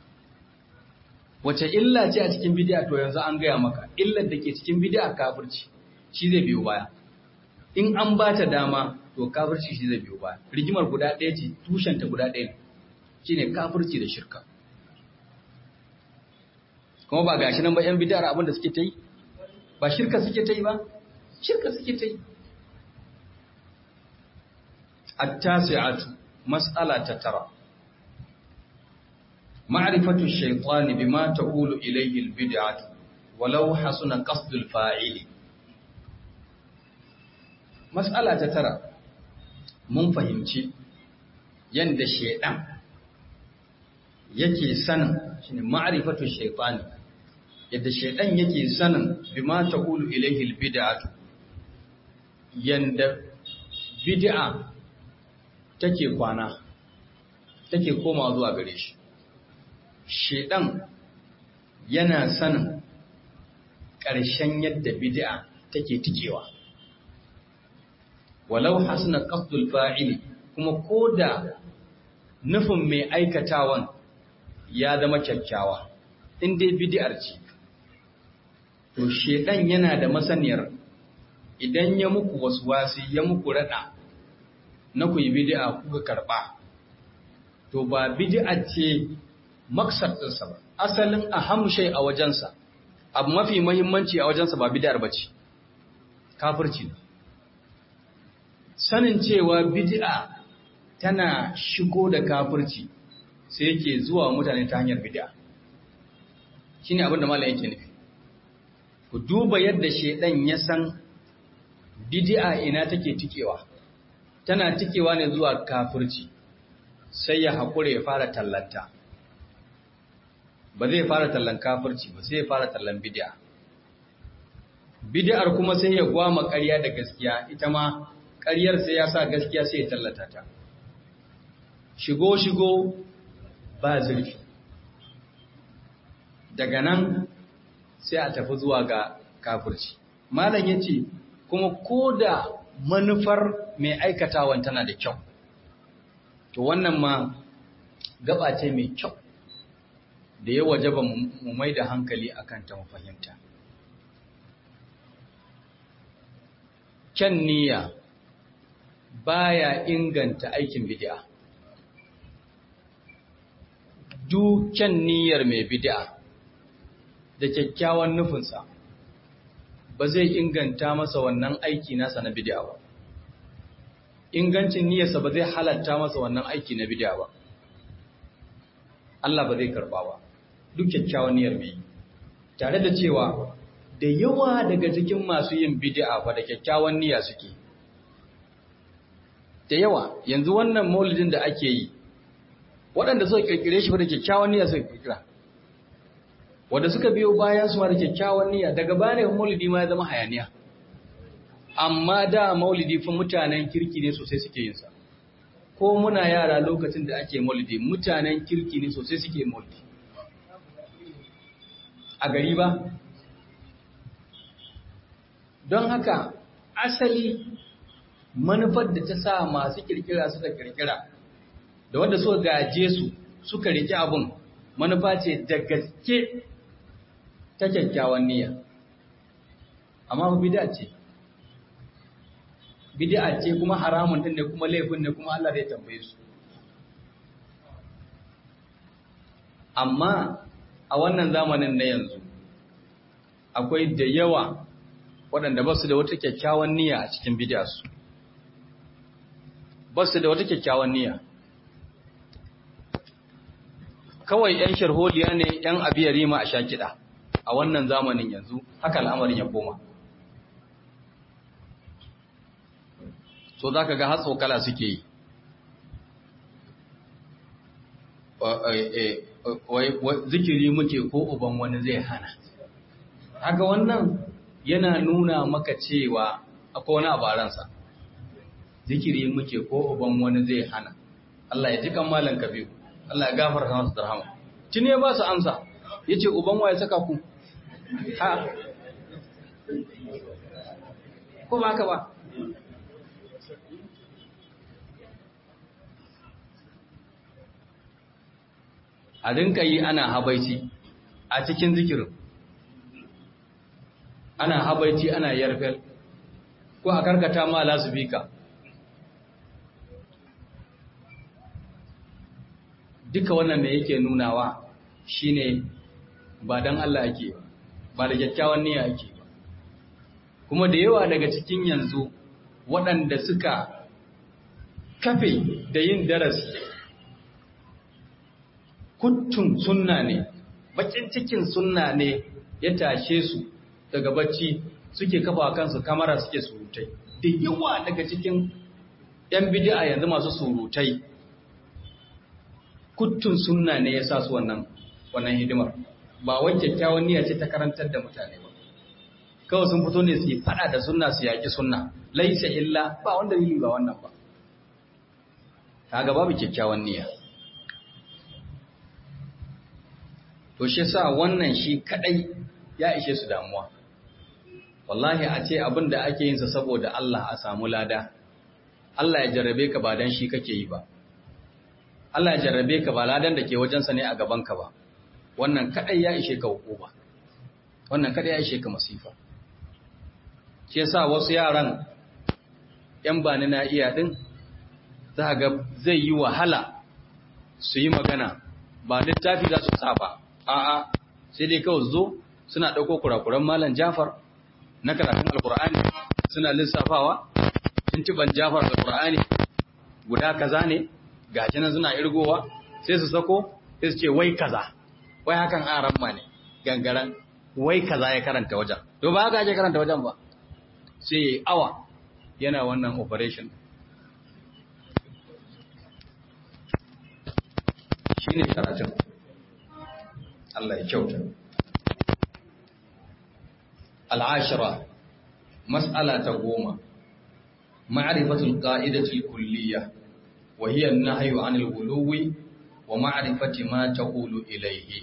wace illa ce a cikin bid'a to yanzu an gaya maka illar da ke cikin bid'a kafirci shi zai biyo baya in an ba ta dama to kafirci shi zai biyo baya rigimar guda ɗaya ce tushen ta guda ɗaya shine kafirci da shirka kuma ba gashi nan ba yan bid'ar abin da suke ta yi ba shirka suke ta yi ba shirka suke ta yi التاسعة مسألة ترى معرفة الشيطان بما تقول إليه البدعة ولو حسن قصد الفاعل مسألة ترى mun fahimci yanda shaidan yake sanin shine ma'rifatu shaytani yadda shaidan yake sanin bima taqulu ilayhi albid'atu yanda bid'a take kwana take koma zuwa gare shi shedan yana sanin ƙarshen yadda bid'a take tikewa walau hasna qasdul fa'ili kuma koda nufin mai aikatawan ya zama kyakkyawa in dai bid'ar ce to shedan yana da masaniyar idan ya muku waswasi ya muku rada na ku yi bid'a kuka karba to ba bid'a ce maksar ɗinsa ba asalin aham shay a wajensa abu mafi muhimmanci a wajensa ba bid'ar bace kafirci ne sanin cewa bid'a tana shigo da kafirci sai yake zuwa mutane ta hanyar bid'a shine abin da malam yake nufi ku duba yadda shedan ya san bid'a ina take tikewa tana tikewa ne zuwa kafirci sai ya haƙura ya fara tallanta ba zai fara tallan kafirci ba sai ya fara tallan bid'a bid'ar kuma sai ya gwama ƙarya da gaskiya ita ma ƙaryar sai ya sa gaskiya sai ya tallata ta shigo shigo ba zurfi daga nan sai a tafi zuwa ga kafirci malam yace kuma koda manufar mai aikatawan tana da kyau to wannan ma gaba ce mai kyau da ya wajaba mu mai da hankali akan ta mu fahimta kyan niyya baya inganta aikin bid'a duk kyan niyyar mai bid'a da kyakkyawan nufinsa ba zai inganta masa wannan aiki nasa na bid'a ba ingancin niyyarsa ba zai halatta masa wannan aiki na bid'a ba Allah ba zai karba ba duk kyakkyawan niyyar mai tare da cewa da yawa daga cikin masu yin bid'a fa da kyakkyawan niyya suke da yawa yanzu wannan maulidin da ake yi waɗanda suka kirkire shi fa da kyakkyawan niyya suka kirkira wanda suka biyo bayan su da kyakkyawan niyya daga bayan maulidi ma ya zama hayaniya amma da maulidi fa mutanen kirki ne sosai suke yin sa ko muna yara lokacin da ake maulidi mutanen kirki ne sosai suke maulidi a gari ba don haka asali manufar da ta sa masu kirkira suka kirkira da wanda suka gaje su suka rike abun manufa ce da gaske ta kyakkyawan niyya amma ba bid'a ce bid'a ce kuma haramun din ne kuma laifin ne kuma Allah zai tambaye su amma a wannan zamanin na yanzu akwai da yawa waɗanda ba su da wata kyakkyawan niyya a cikin bid'a su ba su da wata kyakkyawan niyya kawai 'yan sharholiya ne 'yan abiyari ma a sha kiɗa a wannan zamanin yanzu haka al'amarin ya koma so za ka ga hatsokala suke yi zikiri muke ko uban wani zai hana haka wannan yana nuna maka cewa akwai wani abaransa zikiri muke ko uban wani zai hana Allah ya ji kan malan kabiru Allah ya gafarta masa da rahama tuni ya ba su amsa yace uban waye saka ku ha ko ba haka ba a rinka yi ana habaici a cikin zikirin ana habaici ana yarfel ko a karkata ma lasubika duka wannan da yake nunawa shine ba dan Allah ake ba ba da kyakkyawan niyya ake ba kuma da yawa daga cikin yanzu waɗanda suka kafe da yin darasi kuttun sunna ne bakin cikin sunna ne ya tashe su daga bacci suke kafa kansu kamara suke surutai da yawa daga cikin yan bid'a yanzu masu surutai kuttun sunna ne ya sa su wannan wannan hidimar ba wai kyakkyawan niyya ce ta karantar da mutane ba kawai sun fito ne su yi fada da sunna su yaki sunna laisa illa ba wanda yi ba wannan ba kaga babu kyakkyawan niyya to shi sa wannan shi kadai ya ishe su damuwa wallahi a ce abin da ake yin sa saboda Allah a samu lada Allah ya jarrabe ka ba dan shi kake yi ba Allah ya jarrabe ka ba ladan da ke wajensa ne a gaban ka ba wannan kadai ya ishe ka hukuma wannan kadai ya ishe ka masifa shi yasa wasu yaran yan bani na iya din za ga zai yi wahala su yi magana ba littafi za su saba a'a sai dai kawai zo suna ɗauko kurakuran malam Jafar na karatun alkur'ani suna lissafawa tuntuban Jafar alkur'ani guda kaza ne gashi nan suna irgowa sai su sako sai su ce wai kaza wai hakan aran ma ne gangaran wai kaza ya karanta wajen to ba haka ake karanta wajen ba sai awa yana wannan operation shine karatun Allah ya kyauta. Al'ashira, mas'ala ta goma, ma'arifatul ƙa'idatul kulliya, wa hiyar na hayo anil guluwi wa ma'arifati ma ta hulu ilaihi.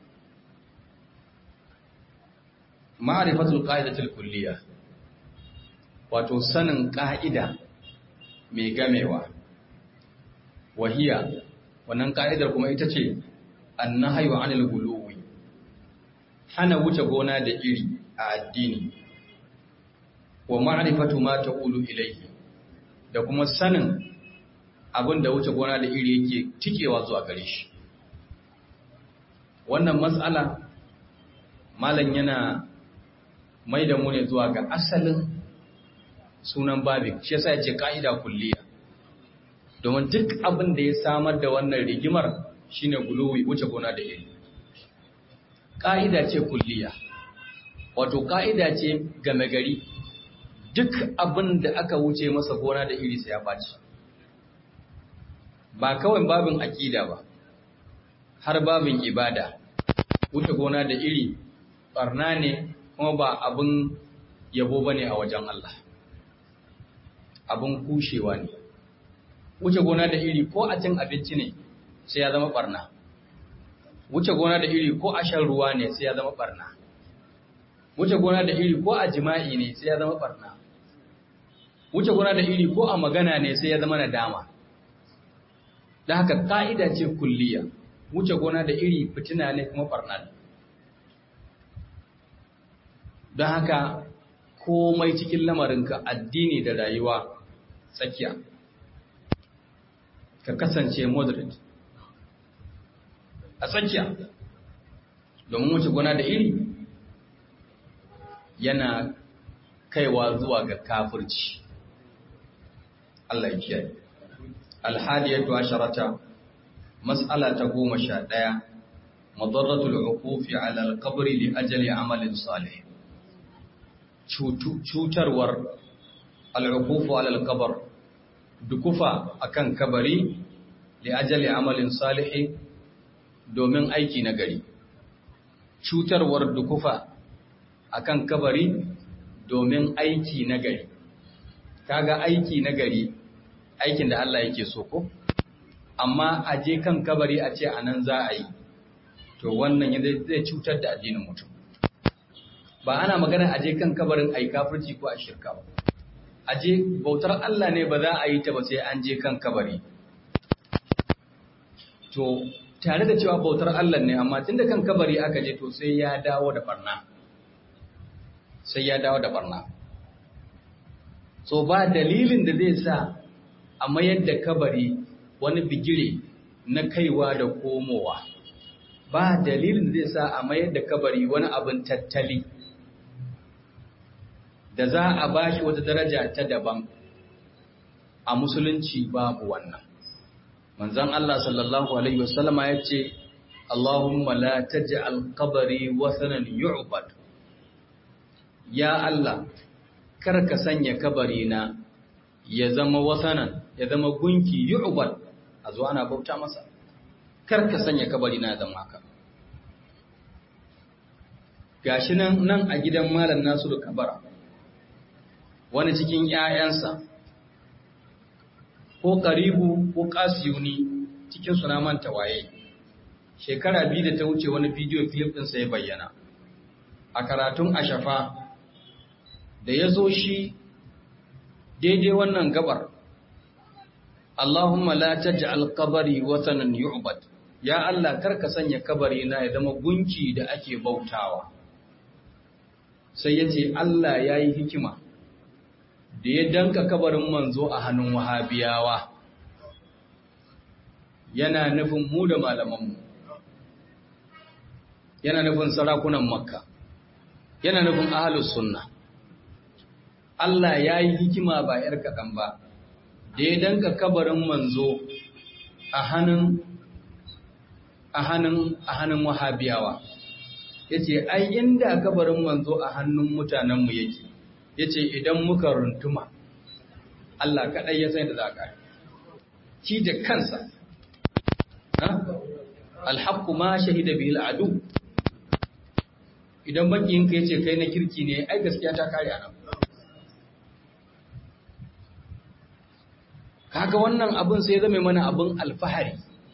Ma'arifatul ƙa'idatul kulliya, wato sanin ƙa'ida mai gamewa, wahiya, wannan ƙa'idar kuma ita ce, annahayu anil guluwi hana wuce gona da iri a addini wa ma'rifatu ma taqulu ilayhi da kuma sanin abin da wuce gona da iri yake tikewa zuwa gare shi wannan matsala malam yana mai da mu ne zuwa ga asalin sunan babin shi yasa yace ka'ida kulliya domin duk abin da ya samar da wannan rigimar shine guluwi wuce gona da iri ƙa'ida ce kulliya wato ƙa'ida ce game gari duk abin da aka wuce masa gona da iri sai ya baci ba kawai babin aƙida ba har babin ibada wuce gona da iri ɓarna ne kuma ba abin yabo ba ne a wajen Allah abin kushewa ne wuce gona da iri ko a cin abinci ne sai ya zama barna wuce gona da iri ko a shan ruwa ne sai ya zama barna wuce gona da iri ko a jima'i ne sai ya zama barna wuce gona da iri ko a magana ne sai ya zama nadama da haka ka'ida ce kulliya wuce gona da iri fitina ne kuma barna ne don haka komai cikin lamarinka addini da rayuwa tsakiya ka kasance moderate a tsakiya domin wuce gona da iri yana kaiwa zuwa ga kafirci Allah ya kiyaye alhadiyatu asharata mas'ala ta goma sha ɗaya madarratul uqufi ala alqabri li ajali amalin salih cutarwar al'uqufu ala alqabr dukufa akan kabari li ajali amalin salih domin aiki na gari cutarwar dukufa akan kabari domin aiki na gari kaga aiki na gari aikin da Allah yake so ko amma a je kan kabari a ce anan za a yi to wannan zai cutar da addinin mutum ba ana magana a je kan kabarin ai kafirci ko a shirka ba a je bautar Allah ne ba za a yi ta ba sai an je kan kabari to tare da cewa bautar Allah ne amma tunda kan kabari aka je to sai ya dawo da barna sai ya dawo da barna so ba dalilin da zai sa a mayar da kabari wani bigire na kaiwa da komowa ba dalilin da zai sa a mayar da kabari wani abin tattali da za a bashi wata daraja ta daban a musulunci babu wannan manzon Allah sallallahu alaihi wasallama ya ce Allahumma la taj'al qabri wasanan yu'bad ya Allah kar ka sanya kabari na ya zama wasanan ya zama gunki yu'bad a zo ana bauta masa kar ka sanya kabari na ya zama haka gashi nan nan a gidan malam Nasiru Kabara wani cikin ƴaƴansa ko karibu ko kasiyuni cikin suna manta waye shekara biyu da ta wuce wani bidiyo clip ɗinsa ya bayyana a karatun ashafa da ya zo shi daidai wannan gabar Allahumma la taj'al qabri watanan yu'bad ya Allah karka sanya kabari na ya zama gunki da ake bautawa sai yace Allah yayi hikima da ya danka kabarin manzo a hannun wahabiyawa yana nufin mu da malamanmu yana nufin sarakunan makka yana nufin ahalus sunna Allah ya yi hikima ba ‘yar kaɗan ba da ya danka kabarin manzo a hannun a hannun a hannun wahabiyawa ya ce ai inda kabarin manzo a hannun mutanenmu yake ya ce idan muka runtuma Allah kaɗai ya sai da za ka ci da kansa alhaku ma shahida bil adu idan makiyinka ya ce kai na kirki ne ai gaskiya ta kare anan kaga wannan abin sai zame mana abin alfahari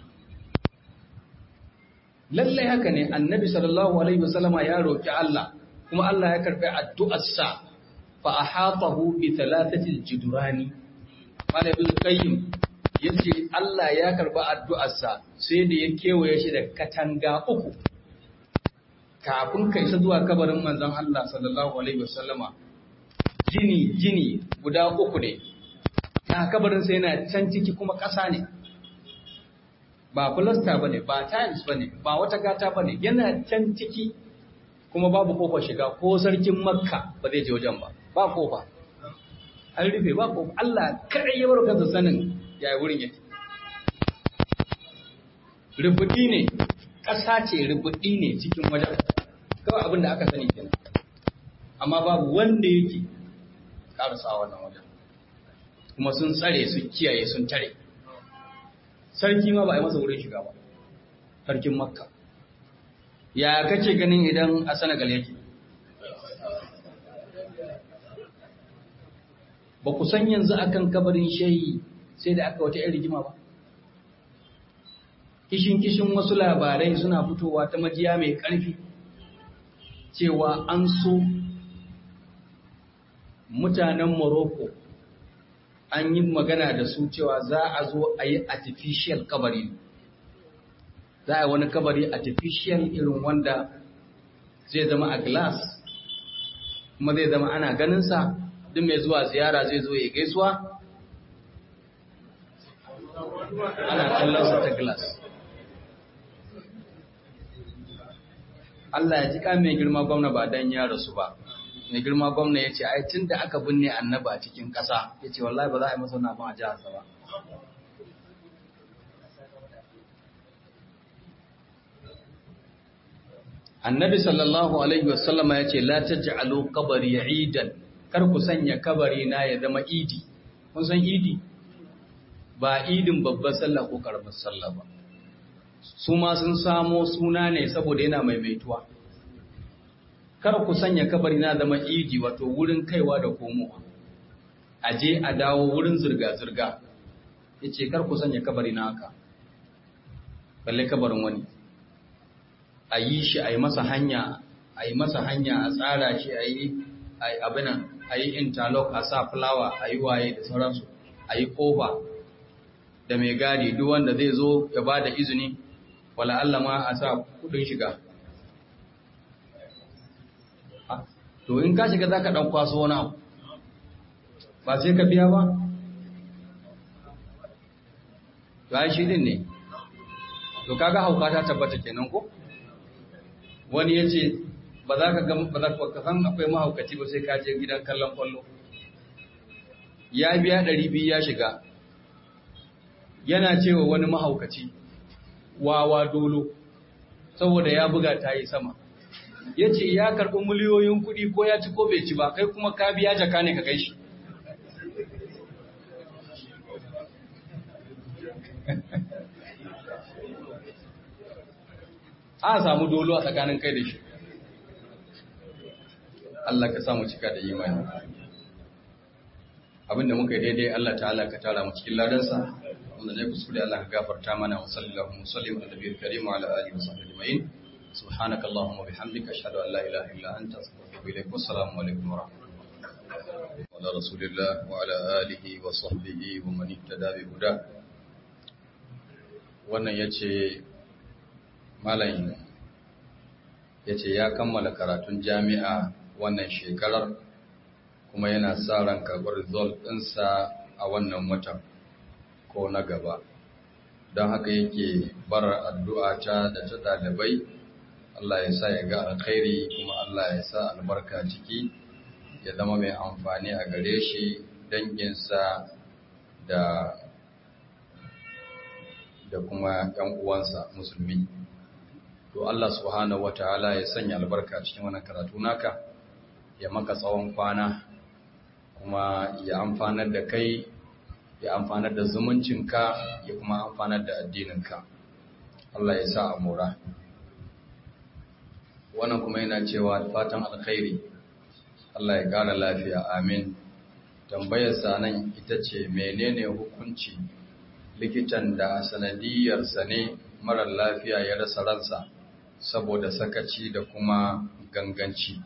lallai haka ne annabi sallallahu alaihi wasallama ya roki Allah kuma Allah ya karbi addu'arsa fa ahatahu bi thalathati aljudurani qala ibn qayyim yace Allah ya karbi addu'arsa sai da ya kewaye shi da katanga uku kafin kai sa zuwa kabarin manzon Allah sallallahu alaihi wasallama jini jini guda uku ne ta kabarin sai yana can ciki kuma ƙasa ne ba filasta ba ne ba tiles ba ne ba wata gata ba ne yana can ciki kuma babu kofa shiga ko sarkin makka ba zai je wajen ba ba kofa an rufe ba kofa Allah kare ya bar kansa sanin yayi wurin yake rubuɗi ne ƙasa ce rubuɗi ne cikin wajen kawai abin da aka sani kenan amma babu wanda yake ƙarasa wannan wajen kuma sun tsare su kiyaye sun tare sarki ma ba a yi masa wurin shiga ba sarkin makka ya kake ganin idan a senegal yake ba ku san yanzu akan kabarin shehi sai da aka wata 'yan rigima ba kishin-kishin wasu labarai suna fitowa ta majiya mai ƙarfi cewa an so mutanen morocco an yi magana da su cewa za a zo a yi artificial kabari za a yi wani kabari artificial irin wanda zai zama a glass kuma zai zama ana ganinsa duk mai zuwa ziyara zai zo ya gaisuwa ana kallonsa ta glass Allah ya ji ka mai girma gwamna ba dan ya rasu ba mai girma gwamna ya ce ai tun da aka binne annaba a cikin ƙasa ya ce wallahi ba za a yi masa nafin a jiharsa ba annabi sallallahu alaihi wasallama ya ce la taj'alu qabri idan kar ku sanya kabari na ya zama idi kun san idi ba idin babbar sallah ko karamar sallah ba su ma sun samo suna ne saboda yana maimaituwa kar ku sanya kabari na zama idi wato wurin kaiwa da komowa a je a dawo wurin zirga-zirga ya ce kar ku sanya kabari na haka balle kabarin wani a yi shi a yi masa hanya a yi masa hanya a tsara shi a yi abinan a yi interlock a sa fulawa a yi waye da sauransu a yi kofa da mai gadi duk wanda zai zo ya ba da izini wala Allah ma a sa kudin shiga to in ka shiga za ka ɗan kwaso wani abu ba sai ka biya ba to ai shi din ne to kaga hauka ta tabbata kenan ko wani ya ce ba za ka ga ba za ka san akwai mahaukaci ba sai ka je gidan kallon kwallo ya biya ɗari biyu ya shiga yana cewa wani mahaukaci wawa dolo saboda ya buga ta yi sama ya ce ya karɓi miliyoyin kuɗi ko ya ci ko bai ci ba kai kuma ka biya jaka ne ka kai shi a samu dolo a tsakanin kai da shi Allah ka samu cika da imani abinda muka yi daidai Allah ta'ala ka tara mu cikin ladansa wanda ne kuskure Allah ka gafarta mana wa sallallahu alaihi wa sallam ala nabiyil karim wa ala alihi wa sahbihi ajma'in سبحانك اللهم وبحمدك أشهد أن لا إله إلا أنت أستغفرك إليك والسلام عليكم ورحمة الله وعلى رسول الله وعلى آله وصحبه ومن اهتدى بهداه wannan ya ce malayin ya ce ya kammala karatun jami'a wannan shekarar kuma yana sa ran karɓar result ɗinsa a wannan watan ko na gaba don haka yake bar addu'a ta da ta ɗalibai Allah ya sa ya ga alkhairi kuma Allah ya sa albarka ciki ya zama mai amfani a gare shi danginsa da da kuma ‘yan uwansa musulmi. To Allah subhanahu wa ta'ala ya sanya albarka cikin wannan karatu naka, ya maka tsawon kwana, kuma ya amfanar da kai, ya amfanar da zumuncinka, ya kuma amfanar da addininka. Allah ya sa a mora. Wannan kuma yana cewa fatan alkhairi, Allah ya ƙara lafiya, amin. Tambayarsa nan ita ce menene hukunci likitan da sanadiyarsa ne marar lafiya ya rasa ransa saboda sakaci da kuma ganganci.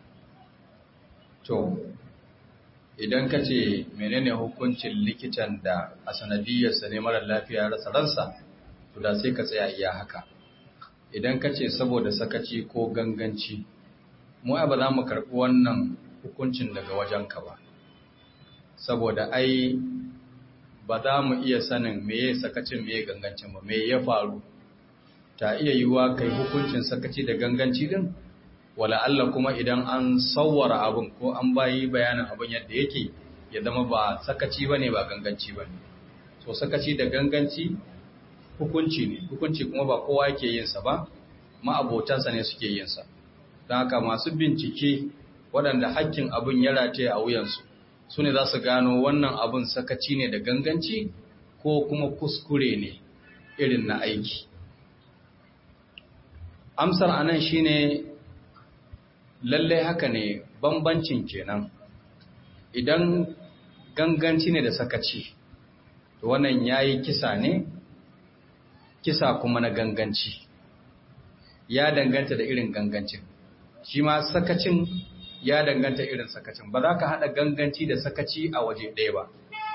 To, idan ka ce menene hukuncin likitan da a sanadiyarsa ne marar lafiya ya rasa ransa, to da sai ka tsaya iya haka. Idan ka ce saboda sakaci ko ganganci, mu ba za mu karɓi wannan hukuncin daga wajenka ba. Saboda ai ba za mu iya sanin meye sakacin meye gangancin ba me ya faru ta iya yiwuwa kai hukuncin sakaci da ganganci din wala Allah kuma idan an sawwara abin ko an bayi bayanin abin yadda yake ya zama ba sakaci bane ba ganganci bane so sakaci da ganganci hukunci ne hukunci kuma ba kowa yake yin sa ba ma'abotansa ne suke yin sa don haka masu bincike waɗanda hakkin abin ya rataye a wuyansu su ne za su gano wannan abin sakaci ne da ganganci ko kuma kuskure ne irin na aiki. Amsar anan shi ne lallai haka ne bambancin kenan idan ganganci ne da sakaci to wannan ya yi kisa ne kisa kuma na ganganci ya danganta da irin gangancin shi ma sakacin ya danganta irin sakacin ba za ka haɗa ganganci da sakaci a waje ɗaya ba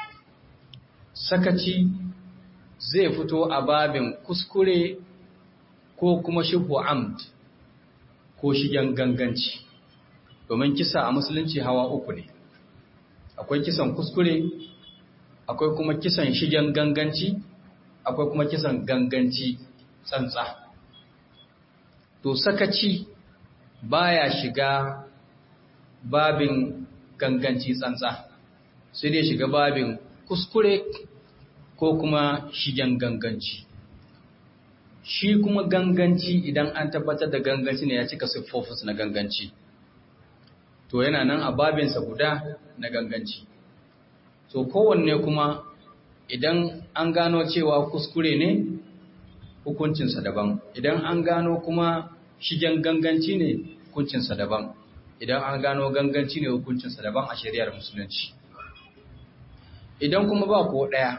sakaci zai fito a babin kuskure ko kuma shubu amd ko shigen ganganci domin kisa a musulunci hawa uku ne akwai kisan kuskure akwai kuma kisan shigen ganganci akwai kuma kisan ganganci tsantsa to sakaci baya shiga babin ganganci tsantsa sai dai shiga babin kuskure ko kuma shigen ganganci shi kuma ganganci idan an tabbatar da ganganci ne ya cika siffofis na ganganci to yana nan a babinsa guda na ganganci to kowanne kuma idan an gano cewa kuskure ne hukuncinsa daban idan an gano kuma shigen ganganci ne hukuncinsa daban idan an gano ganganci ne hukuncinsa daban a shari'ar musulunci idan kuma ba ko ɗaya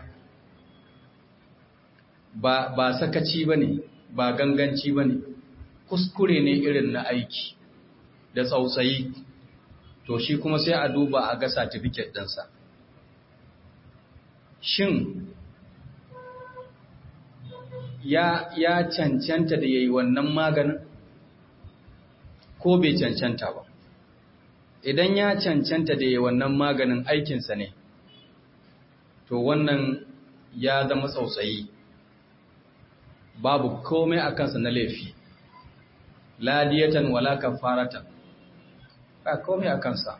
ba, ba sakaci ba ne ba ganganci ba ne kuskure ne irin na aiki da tsautsayi to shi kuma sai a duba a ga satifiket ɗinsa shin ya, ya cancanta da ya yi wannan maganin ko bai cancanta ba idan ya cancanta da ya yi wannan maganin aikinsa ne to wannan ya zama tsautsayi babu komai a kansa na laifi ladiyatan wala kafaratan ba komai a kansa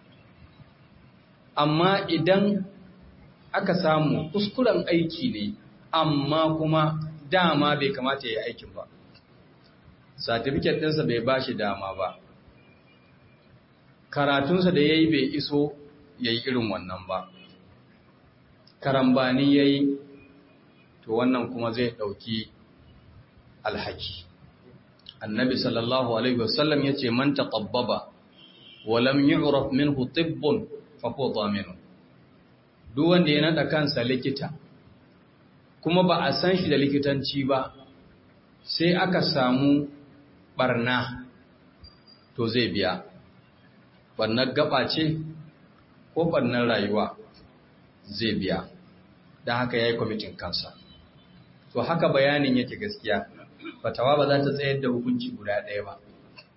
amma idan aka samu kuskuren aiki ne amma kuma dama bai kamata ya yi aikin ba satifiket ɗinsa bai ba shi dama ba karatunsa da ya yi bai iso ya yi irin wannan ba karambani ya yi to wannan kuma zai ɗauki alhaki annabi sallallahu alaihi wasallam ya ce man taqabbaba wa lam yu'raf minhu tibbun fa huwa dhamin duk wanda ya nada kansa likita kuma ba a san shi da likitanci ba sai aka samu barna to zai biya barnar gaba ce ko barnar rayuwa zai biya don haka ya yi kwamitin kansa to haka bayanin yake gaskiya fatawa ba za ta tsayar da hukunci guda ɗaya ba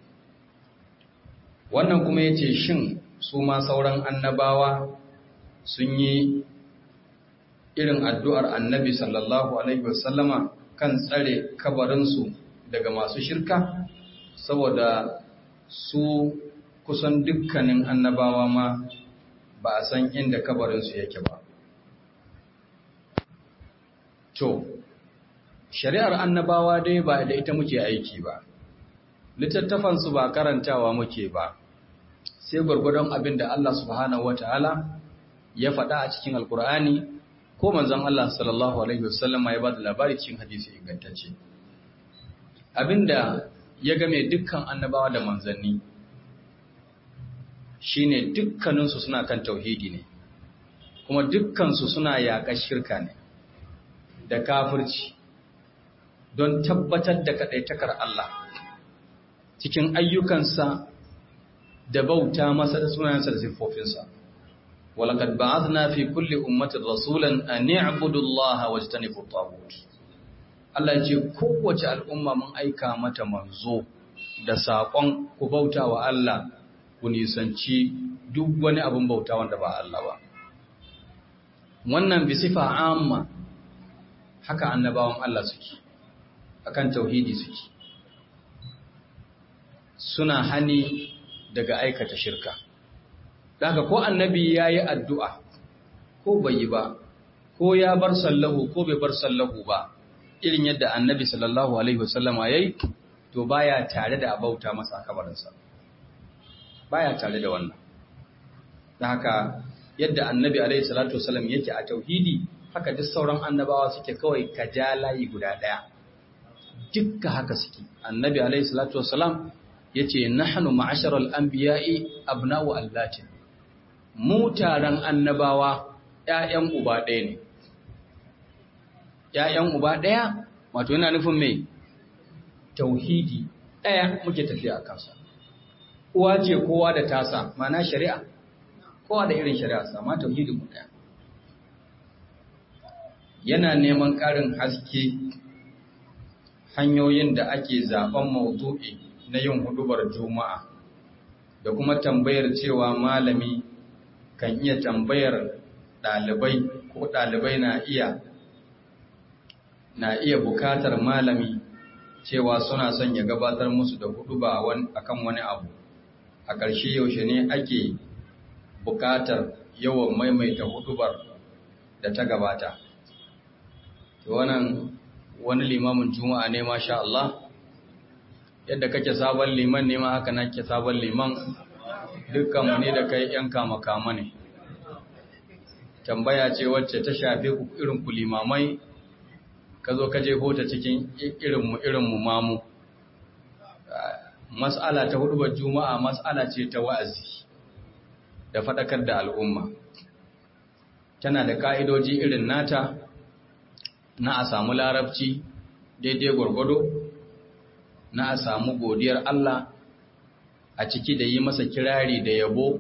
wannan kuma ya ce shin su ma sauran annabawa sun yi irin addu'ar annabi sallallahu alaihi wasallama kan tsare kabarinsu daga masu shirka saboda su kusan dukkanin annabawa ma ba a san inda kabarinsu yake ba to shari'ar annabawa dai ba da ita muke aiki ba littattafansu ba karantawa muke ba sai gwargwadon abin da Allah subhanahu wataala ya faɗa a cikin alkur'ani ko manzon Allah sallallahu alaihi wasallam ya ba da labari cikin hadisi ingantacce abinda ya game dukkan annabawa da manzanni shine dukkaninsu suna kan tauhidi ne kuma dukkansu suna yaƙar shirka ne da kafirci don tabbatar da kaɗaitakar Allah cikin ayyukansa da bauta masa da sunayensa da siffofinsa walaqad ba'athna fi kulli ummatin rasulan an i'budu Allah wajtanibu at Allah ya ce kowace al'umma mun aika mata manzo da saƙon ku bauta wa Allah ku nisanci duk wani abin bauta wanda ba Allah ba wannan bi sifa amma haka annabawan Allah suke akan tauhidi suke suna hani daga aikata shirka daga ko annabi ya yi addu'a ko bai yi ba ko ya bar sallahu ko bai bar sallahu ba irin yadda annabi sallallahu alaihi wasallama ya yi to baya tare da abauta masa kabarinsa baya tare da wannan da haka yadda annabi alaihi salatu wasallam yake a tauhidi haka duk sauran annabawa suke kawai kajalayi guda ɗaya dukka haka suke annabi alaihi salatu wasallam yace nahnu ma'asharal anbiya'i abna'u allatin mu taron annabawa ƴaƴan uba ɗaya ne ƴaƴan uba ɗaya wato yana nufin me tauhidi ɗaya muke tafiya a kansa uwa ce kowa da tasa mana shari'a kowa da irin shari'a sama tauhidi mu ɗaya yana neman ƙarin haske hanyoyin da ake zaben maudu'i na yin hudubar juma'a da kuma tambayar cewa malami kan iya tambayar ɗalibai ko ɗalibai na iya na iya bukatar malami cewa suna son ya gabatar musu da huduba akan wani abu a ƙarshe yaushe ne ake bukatar yawan maimaita hudubar da ta gabata wannan wani limamin juma'a ne masha Allah yadda kake sabon liman ne ma haka nake sabon liman dukkanmu ne da kai yan kama kama ne tambaya ce wacce ta shafe ku irin ku limamai ka zo ka jefo ta cikin irinmu irinmu mamu mas'ala ta hudubar juma'a mas'ala ce ta wa'azi da faɗakar da al'umma tana da ƙa'idoji irin nata na a samu larabci daidai gwargwado na a samu godiyar Allah a ciki da yi masa kirari da yabo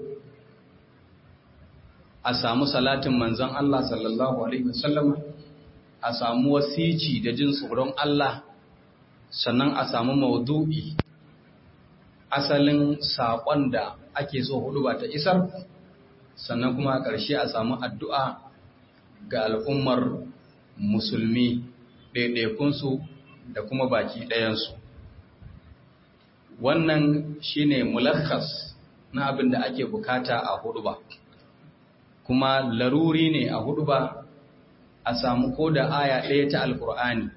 a samu salatin manzan Allah sallallahu Alaihi wasallama a samu wasici da jin tsoron Allah sannan a samu maudu'i asalin saƙon da ake so hudu ba ta isar sannan kuma a ƙarshe a samu addu'a ga al'ummar musulmi ɗaiɗaikunsu da kuma baki ɗayansu wannan shine mulakas na abin da ake bukata a hudu ba kuma laruri ne a hudu ba a samu ko da aya ɗaya ta alkur'ani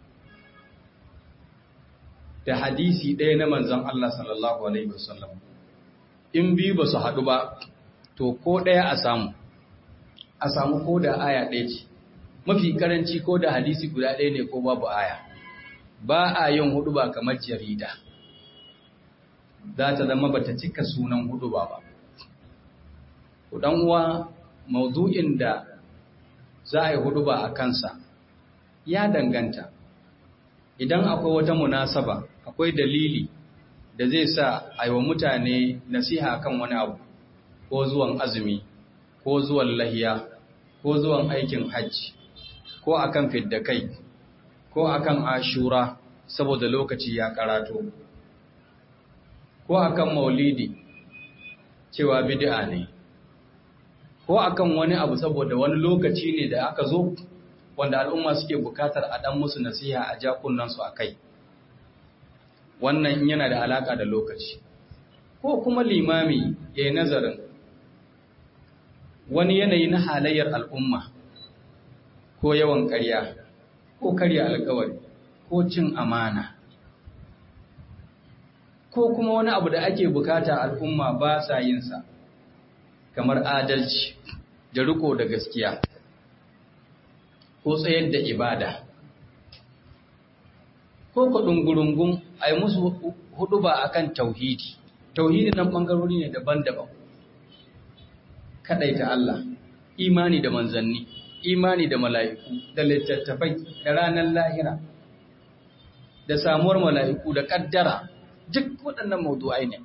da hadisi ɗaya na manzan Allah sallallahu Alaihi wasallam in biyu ba su haɗu ba to ko ɗaya a samu a samu ko da aya ɗaya ce mafi karanci ko da hadisi guda ɗaya ne ko babu aya ba a yin hudu ba kamar jarida za ta zama ba ta cika sunan hudu ba ba kudan uwa maudu'in da za a yi hudu ba a kansa ya danganta idan akwai wata munasaba akwai dalili da zai sa a yi wa mutane nasiha kan wani abu ko zuwan azumi ko zuwan lahiya ko zuwan aikin hajji ko akan fidda kai ko akan ashura saboda lokaci ya karato ko akan maulidi cewa bid'a ne ko akan wani abu saboda wani lokaci ne da aka zo wanda al'umma suke bukatar a dan musu nasiha a jakunansu a kai wannan yana da alaka da lokaci ko kuma limami ya yi nazarin wani yanayi na halayyar al'umma ko yawan ƙarya ko karya alkawari ko cin amana ko kuma wani abu da ake bukata al'umma ba sa yinsa kamar adalci da riko da gaskiya ko tsayar da ibada ko kudin gurungun a yi musu hudu ba akan tauhidi tauhidi nan ɓangarori ne daban-daban kaɗaita Allah imani da manzanni imani da mala'iku da littattafai da ranar lahira da samuwar mala'iku da ƙaddara duk waɗannan maudu'ai ne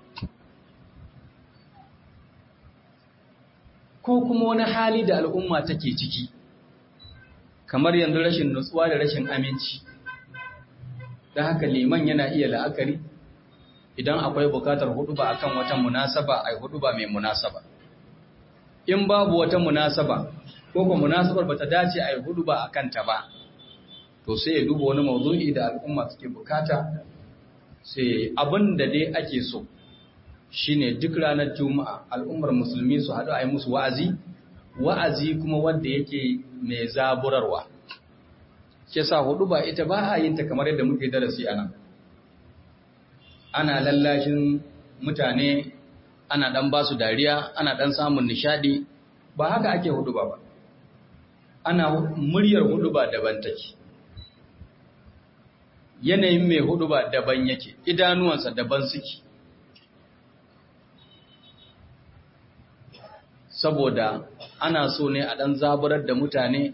ko kuma wani hali da al'umma take ciki kamar yanzu rashin nutsuwa da rashin aminci da haka liman yana iya la'akari idan akwai bukatar hudu ba akan wata munasaba ai hudu ba mai munasaba in babu wata munasaba ko kuma munasabar bata dace ai hudu ba akan ta ba to sai ya duba wani mawdu'i da al'umma suke bukata sai abin da dai ake so shine duk ranar juma'a al'ummar musulmi su haɗu a yi musu wa'azi wa'azi kuma wanda yake mai zaburarwa ke sa hudu ba ita ba a yin ta kamar yadda muke darasi a nan ana lallashin mutane ana ɗan ba su dariya ana ɗan samun nishadi ba haka ake hudu ba ba ana muryar hudu ba daban take yanayin mai hudu ba daban yake idanuwansa daban suke saboda ana so ne a ɗan zaburar da mutane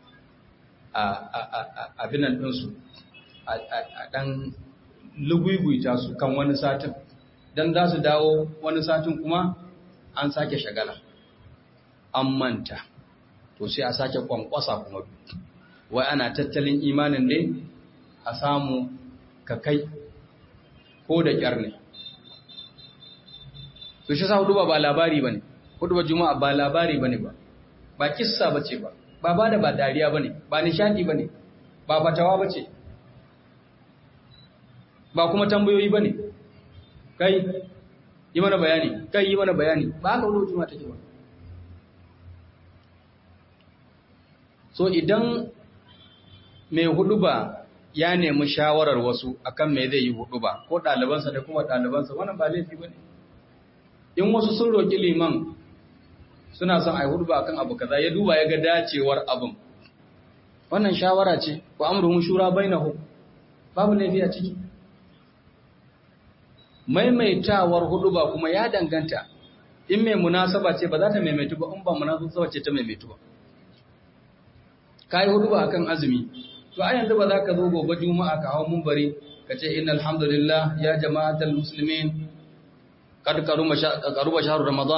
a binan ɗinsu a ɗan luguguyta su kan wani satin don za su dawo wani satin kuma an sake shagala an manta to sai a sake kwankwasa kuma wai ana tattalin imanin ne a samu ka kai ko da ƙyar ne su shi sa hudu ba labari ba ne hudu ba juma'a ba labari ba ne ba ba kissa ba ce ba ba ba da ba dariya ba ne ba nishadi ba ne ba fatawa ba ce ba kuma tambayoyi ba ne kai yi mana bayani kai yi mana bayani ba haka hudu juma'a take ba so idan mai hudu ba ya nemi shawarar wasu akan me zai yi hudu ba ko ɗalibansa da kuma ɗalibansa wannan ba laifi ba ne in wasu sun roƙi liman suna son a yi hudu ba akan abu kaza ya duba ya ga dacewar abin wannan shawara ce wa amruhum shura bainahum babu laifi a ciki maimaitawar hudu ba kuma ya danganta in mai munasaba ce ba za ta maimaitu ba in ba munasaba ce ta maimaitu ba kai hudu ba akan azumi to a yanzu ba za ka zo gobe juma'a ka hawo munbari ka ce innal hamdulillah ya jama'atal muslimin kad karuma shahru ramadan